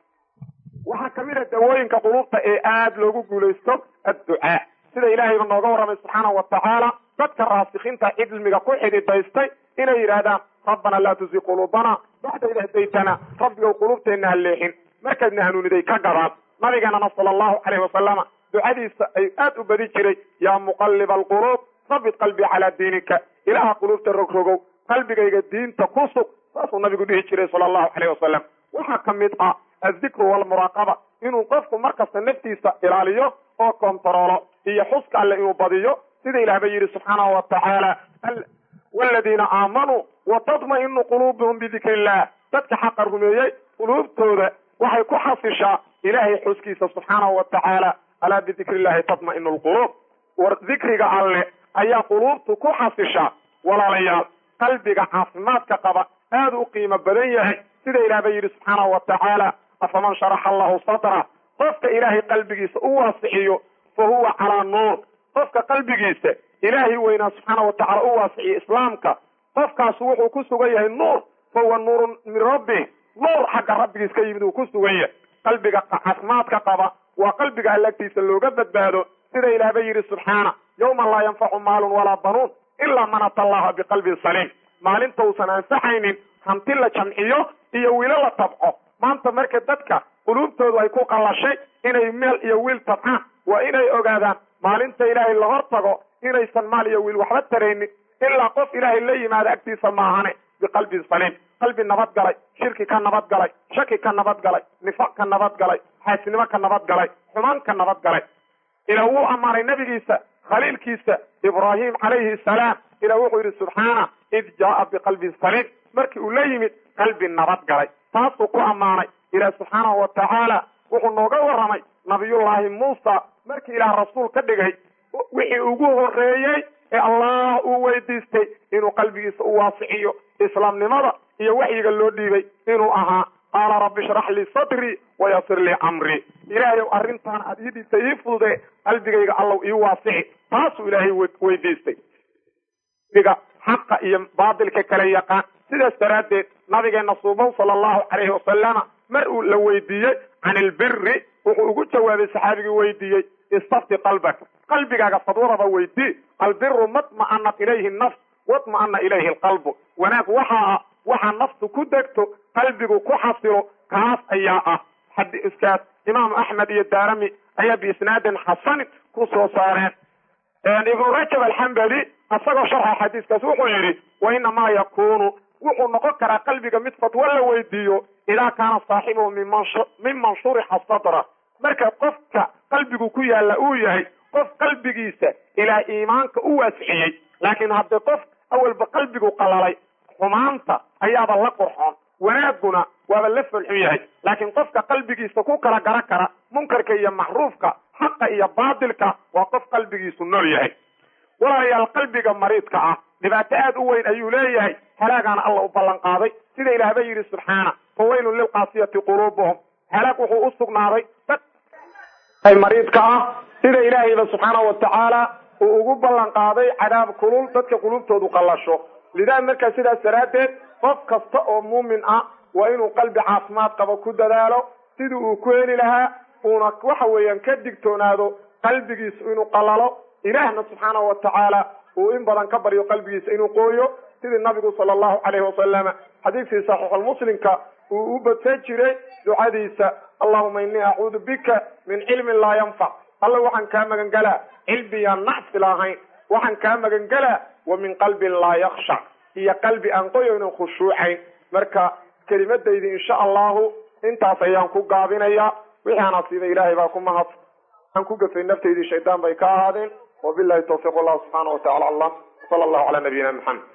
waxaa kamid a dawooyinka qulubta ee aada loogu guulaysto adducaa sida ilaahayba nooga warramay subxaanahu watacaala dadka raasikiinta cilmiga ku xididaystay inay yidhaahdaan rabbana laa tusi quluubana bacda id hadaytana rabbigow qulubteenna ha leexin markaadna hanuuniday ka gadaan nabigeenana sala allahu caleyhi wasalama ducadiisa ay aad u badi jiray yaa muqalliba alquluub sabit qalbii calaa diinika ilaaha quluubta rogrogow qalbigayga diinta ku sug saasuu nabigu dhihi jiray sala allahu caleyh wasalam waxaa ka mid ah addikru waalmuraaqaba inuu qofku markasta naftiisa ilaaliyo oo kontaroolo iyo xuska alle inuu badiyo sida ilaah ba yidhi subxaanahu wa tacaala waladiina aamanuu wa tatma'inu quluubuhum bidikri illah dadka xaqa rumeeyey quluubtooda waxay ku xasishaa ilaahay xuskiisa subxaanahu wa tacaala alaa bidikri illahi tatma'inu lquluub war dikriga alle ayaa quluubtu ku xasishaa walaalayaal qalbiga caafimaadka qaba aada u qiimo badan yahay sida ilaah ba yidhi subxaanahu wa tacaala afaman sharaxa allahu sadra qofka ilaahay qalbigiisa u waasixiyo fa huwa calaa nuur qofka qalbigiisa ilaahay weynaa subxaana wa tacala u waasiciyo islaamka qofkaasu wuxuu ku sugan yahay nuur fa huwa nuurun min rabbi nuur xagga rabbigiis ka yimid uu ku sugan yahay qalbiga caafimaadka qaba waa qalbiga allagtiisa looga badbaado sida ilaah ba yidhi subxaana yawma laa yanfacu maalun walaa banuun ilaa man ata allaha biqalbin saliim maalinta uusan ansaxaynin hanti la jamciyo iyo wiilo la tabco maanta marka dadka quluubtoodu ay ku qallashay inay meel iyo wiil tabcaan waa inay ogaadaan maalinta ilaahay la hor tago inaysan maal iyo wiil waxba taraynin ilaa qof ilaahay la yimaado agtiisa maahane biqalbin saliim qalbi nabad galay shirki ka nabad galay shaki ka nabad galay nifaq ka nabad galay xaasinimo ka nabad galay xumaan ka nabad galay ilaa wuu ammaanay nabigiisa khaliilkiisa ibraahim calayhi salaam ilah wuxuu yidhi subxaana id jaaa biqalbin saliim markii uu la yimid qalbi nabad galay taasuu ku ammaanay ilaah subxaanahu wa tacaala wuxuu nooga warramay nabiyullaahi muusa markii ilaah rasuul ka dhigay wixii ugu horreeyey ee allah uu weydiistay inuu qalbigiisa u waasiciyo islaamnimada iyo waxyiga loo dhiibay inuu ahaa qaala rabbi ishrax lii sadrii wayasir lii camrii ilaahayow arrintaan aad iidhiisa ii fudude qalbigayga allow ii waasici taasuu ilaahay weydiistay diga xaqa iyo baatilka kala yaqaan sidaas daraaddeed nabigeena suuban sala allahu calayhi wasalama mar uu la weydiiyey can ilbiri wuxuu ugu jawaabay saxaabigii weydiiyey istafti qalbaka qalbigaaga fadwadaba weydii albiru matma'anat ilayhi nafs watma'ana ilayhi alqalbu wanaag waxaa ah waxaa naftu ku degto qalbigu ku xasilo kaas ayaa ah xadiiskaas imaamu axmed iyo daarami ayaa biisnaadin xasanin ku soo saareen ibnu rajab alxambali isagoo sharxa xadiiskaas wuxuu yidhi wa inamaa yakunu wuxuu noqon karaa qalbiga mid fatwo la weydiiyo idaa kaana saaxibuhu miman shurixa sadra marka qofka qalbigu ku yaalla uu yahay qof qalbigiisa ilaa iimaanka u waasiciyey laakiin haddii qof awalba qalbigu qalalay xumaanta ayaaba la qurxoon wanaaguna waaba la folxun yahay laakiin qofka qalbigiisa ku kala gara kara munkarka iyo macruufka xaqa iyo baatilka waa qof qalbigiisu nool yahay walaalayaal qalbiga mariidka ah dhibaato aad u weyn ayuu leeyahay halaagaana alla u ballan qaaday sida ilaahba yidhi subxaana fawaylun lilqaasiyati quluubuhum halaag wuxuu u sugnaaday dad mariidka ah sida ilaahayba subxaana wa tacaala uu ugu ballan qaaday cadaab kulul dadka qulubtoodu qallasho lidaa markaa sidaas daraaddeed qof kasta oo muumin ah waa inuu qalbi caafimaad qabo ku dadaalo sidii uu ku heli lahaa uuna waxa weeyaan ka digtoonaado qalbigiisu inuu qalalo ilaahna subxaana wa tacaala uu in badan ka baryo qalbigiisa inuu qooyo sidii nabigu sala allahu calayhi wasalama xadiidkii saxiixulmuslimka uu u badsan jiray ducadiisa allahuma innii acuudu bika min cilmin laa yanfac alla waxaan kaa magangelaa cilmiyaan nacsi lahayn waxaan kaa magangelaa wa min qalbin laa yakshac iyo qalbi aan qoyaynan khushuucayn marka kelimadaydi insha allahu intaas ayaan ku gaabinayaa wixii aan asiibay ilaahay baa ku mahad aan ku gafay naftaydii shaydaan bay ka ahaadeen wabilahi tawfiiq wallahu subxaana wa tacala aclam sala allahu calaa nabiyina maxamed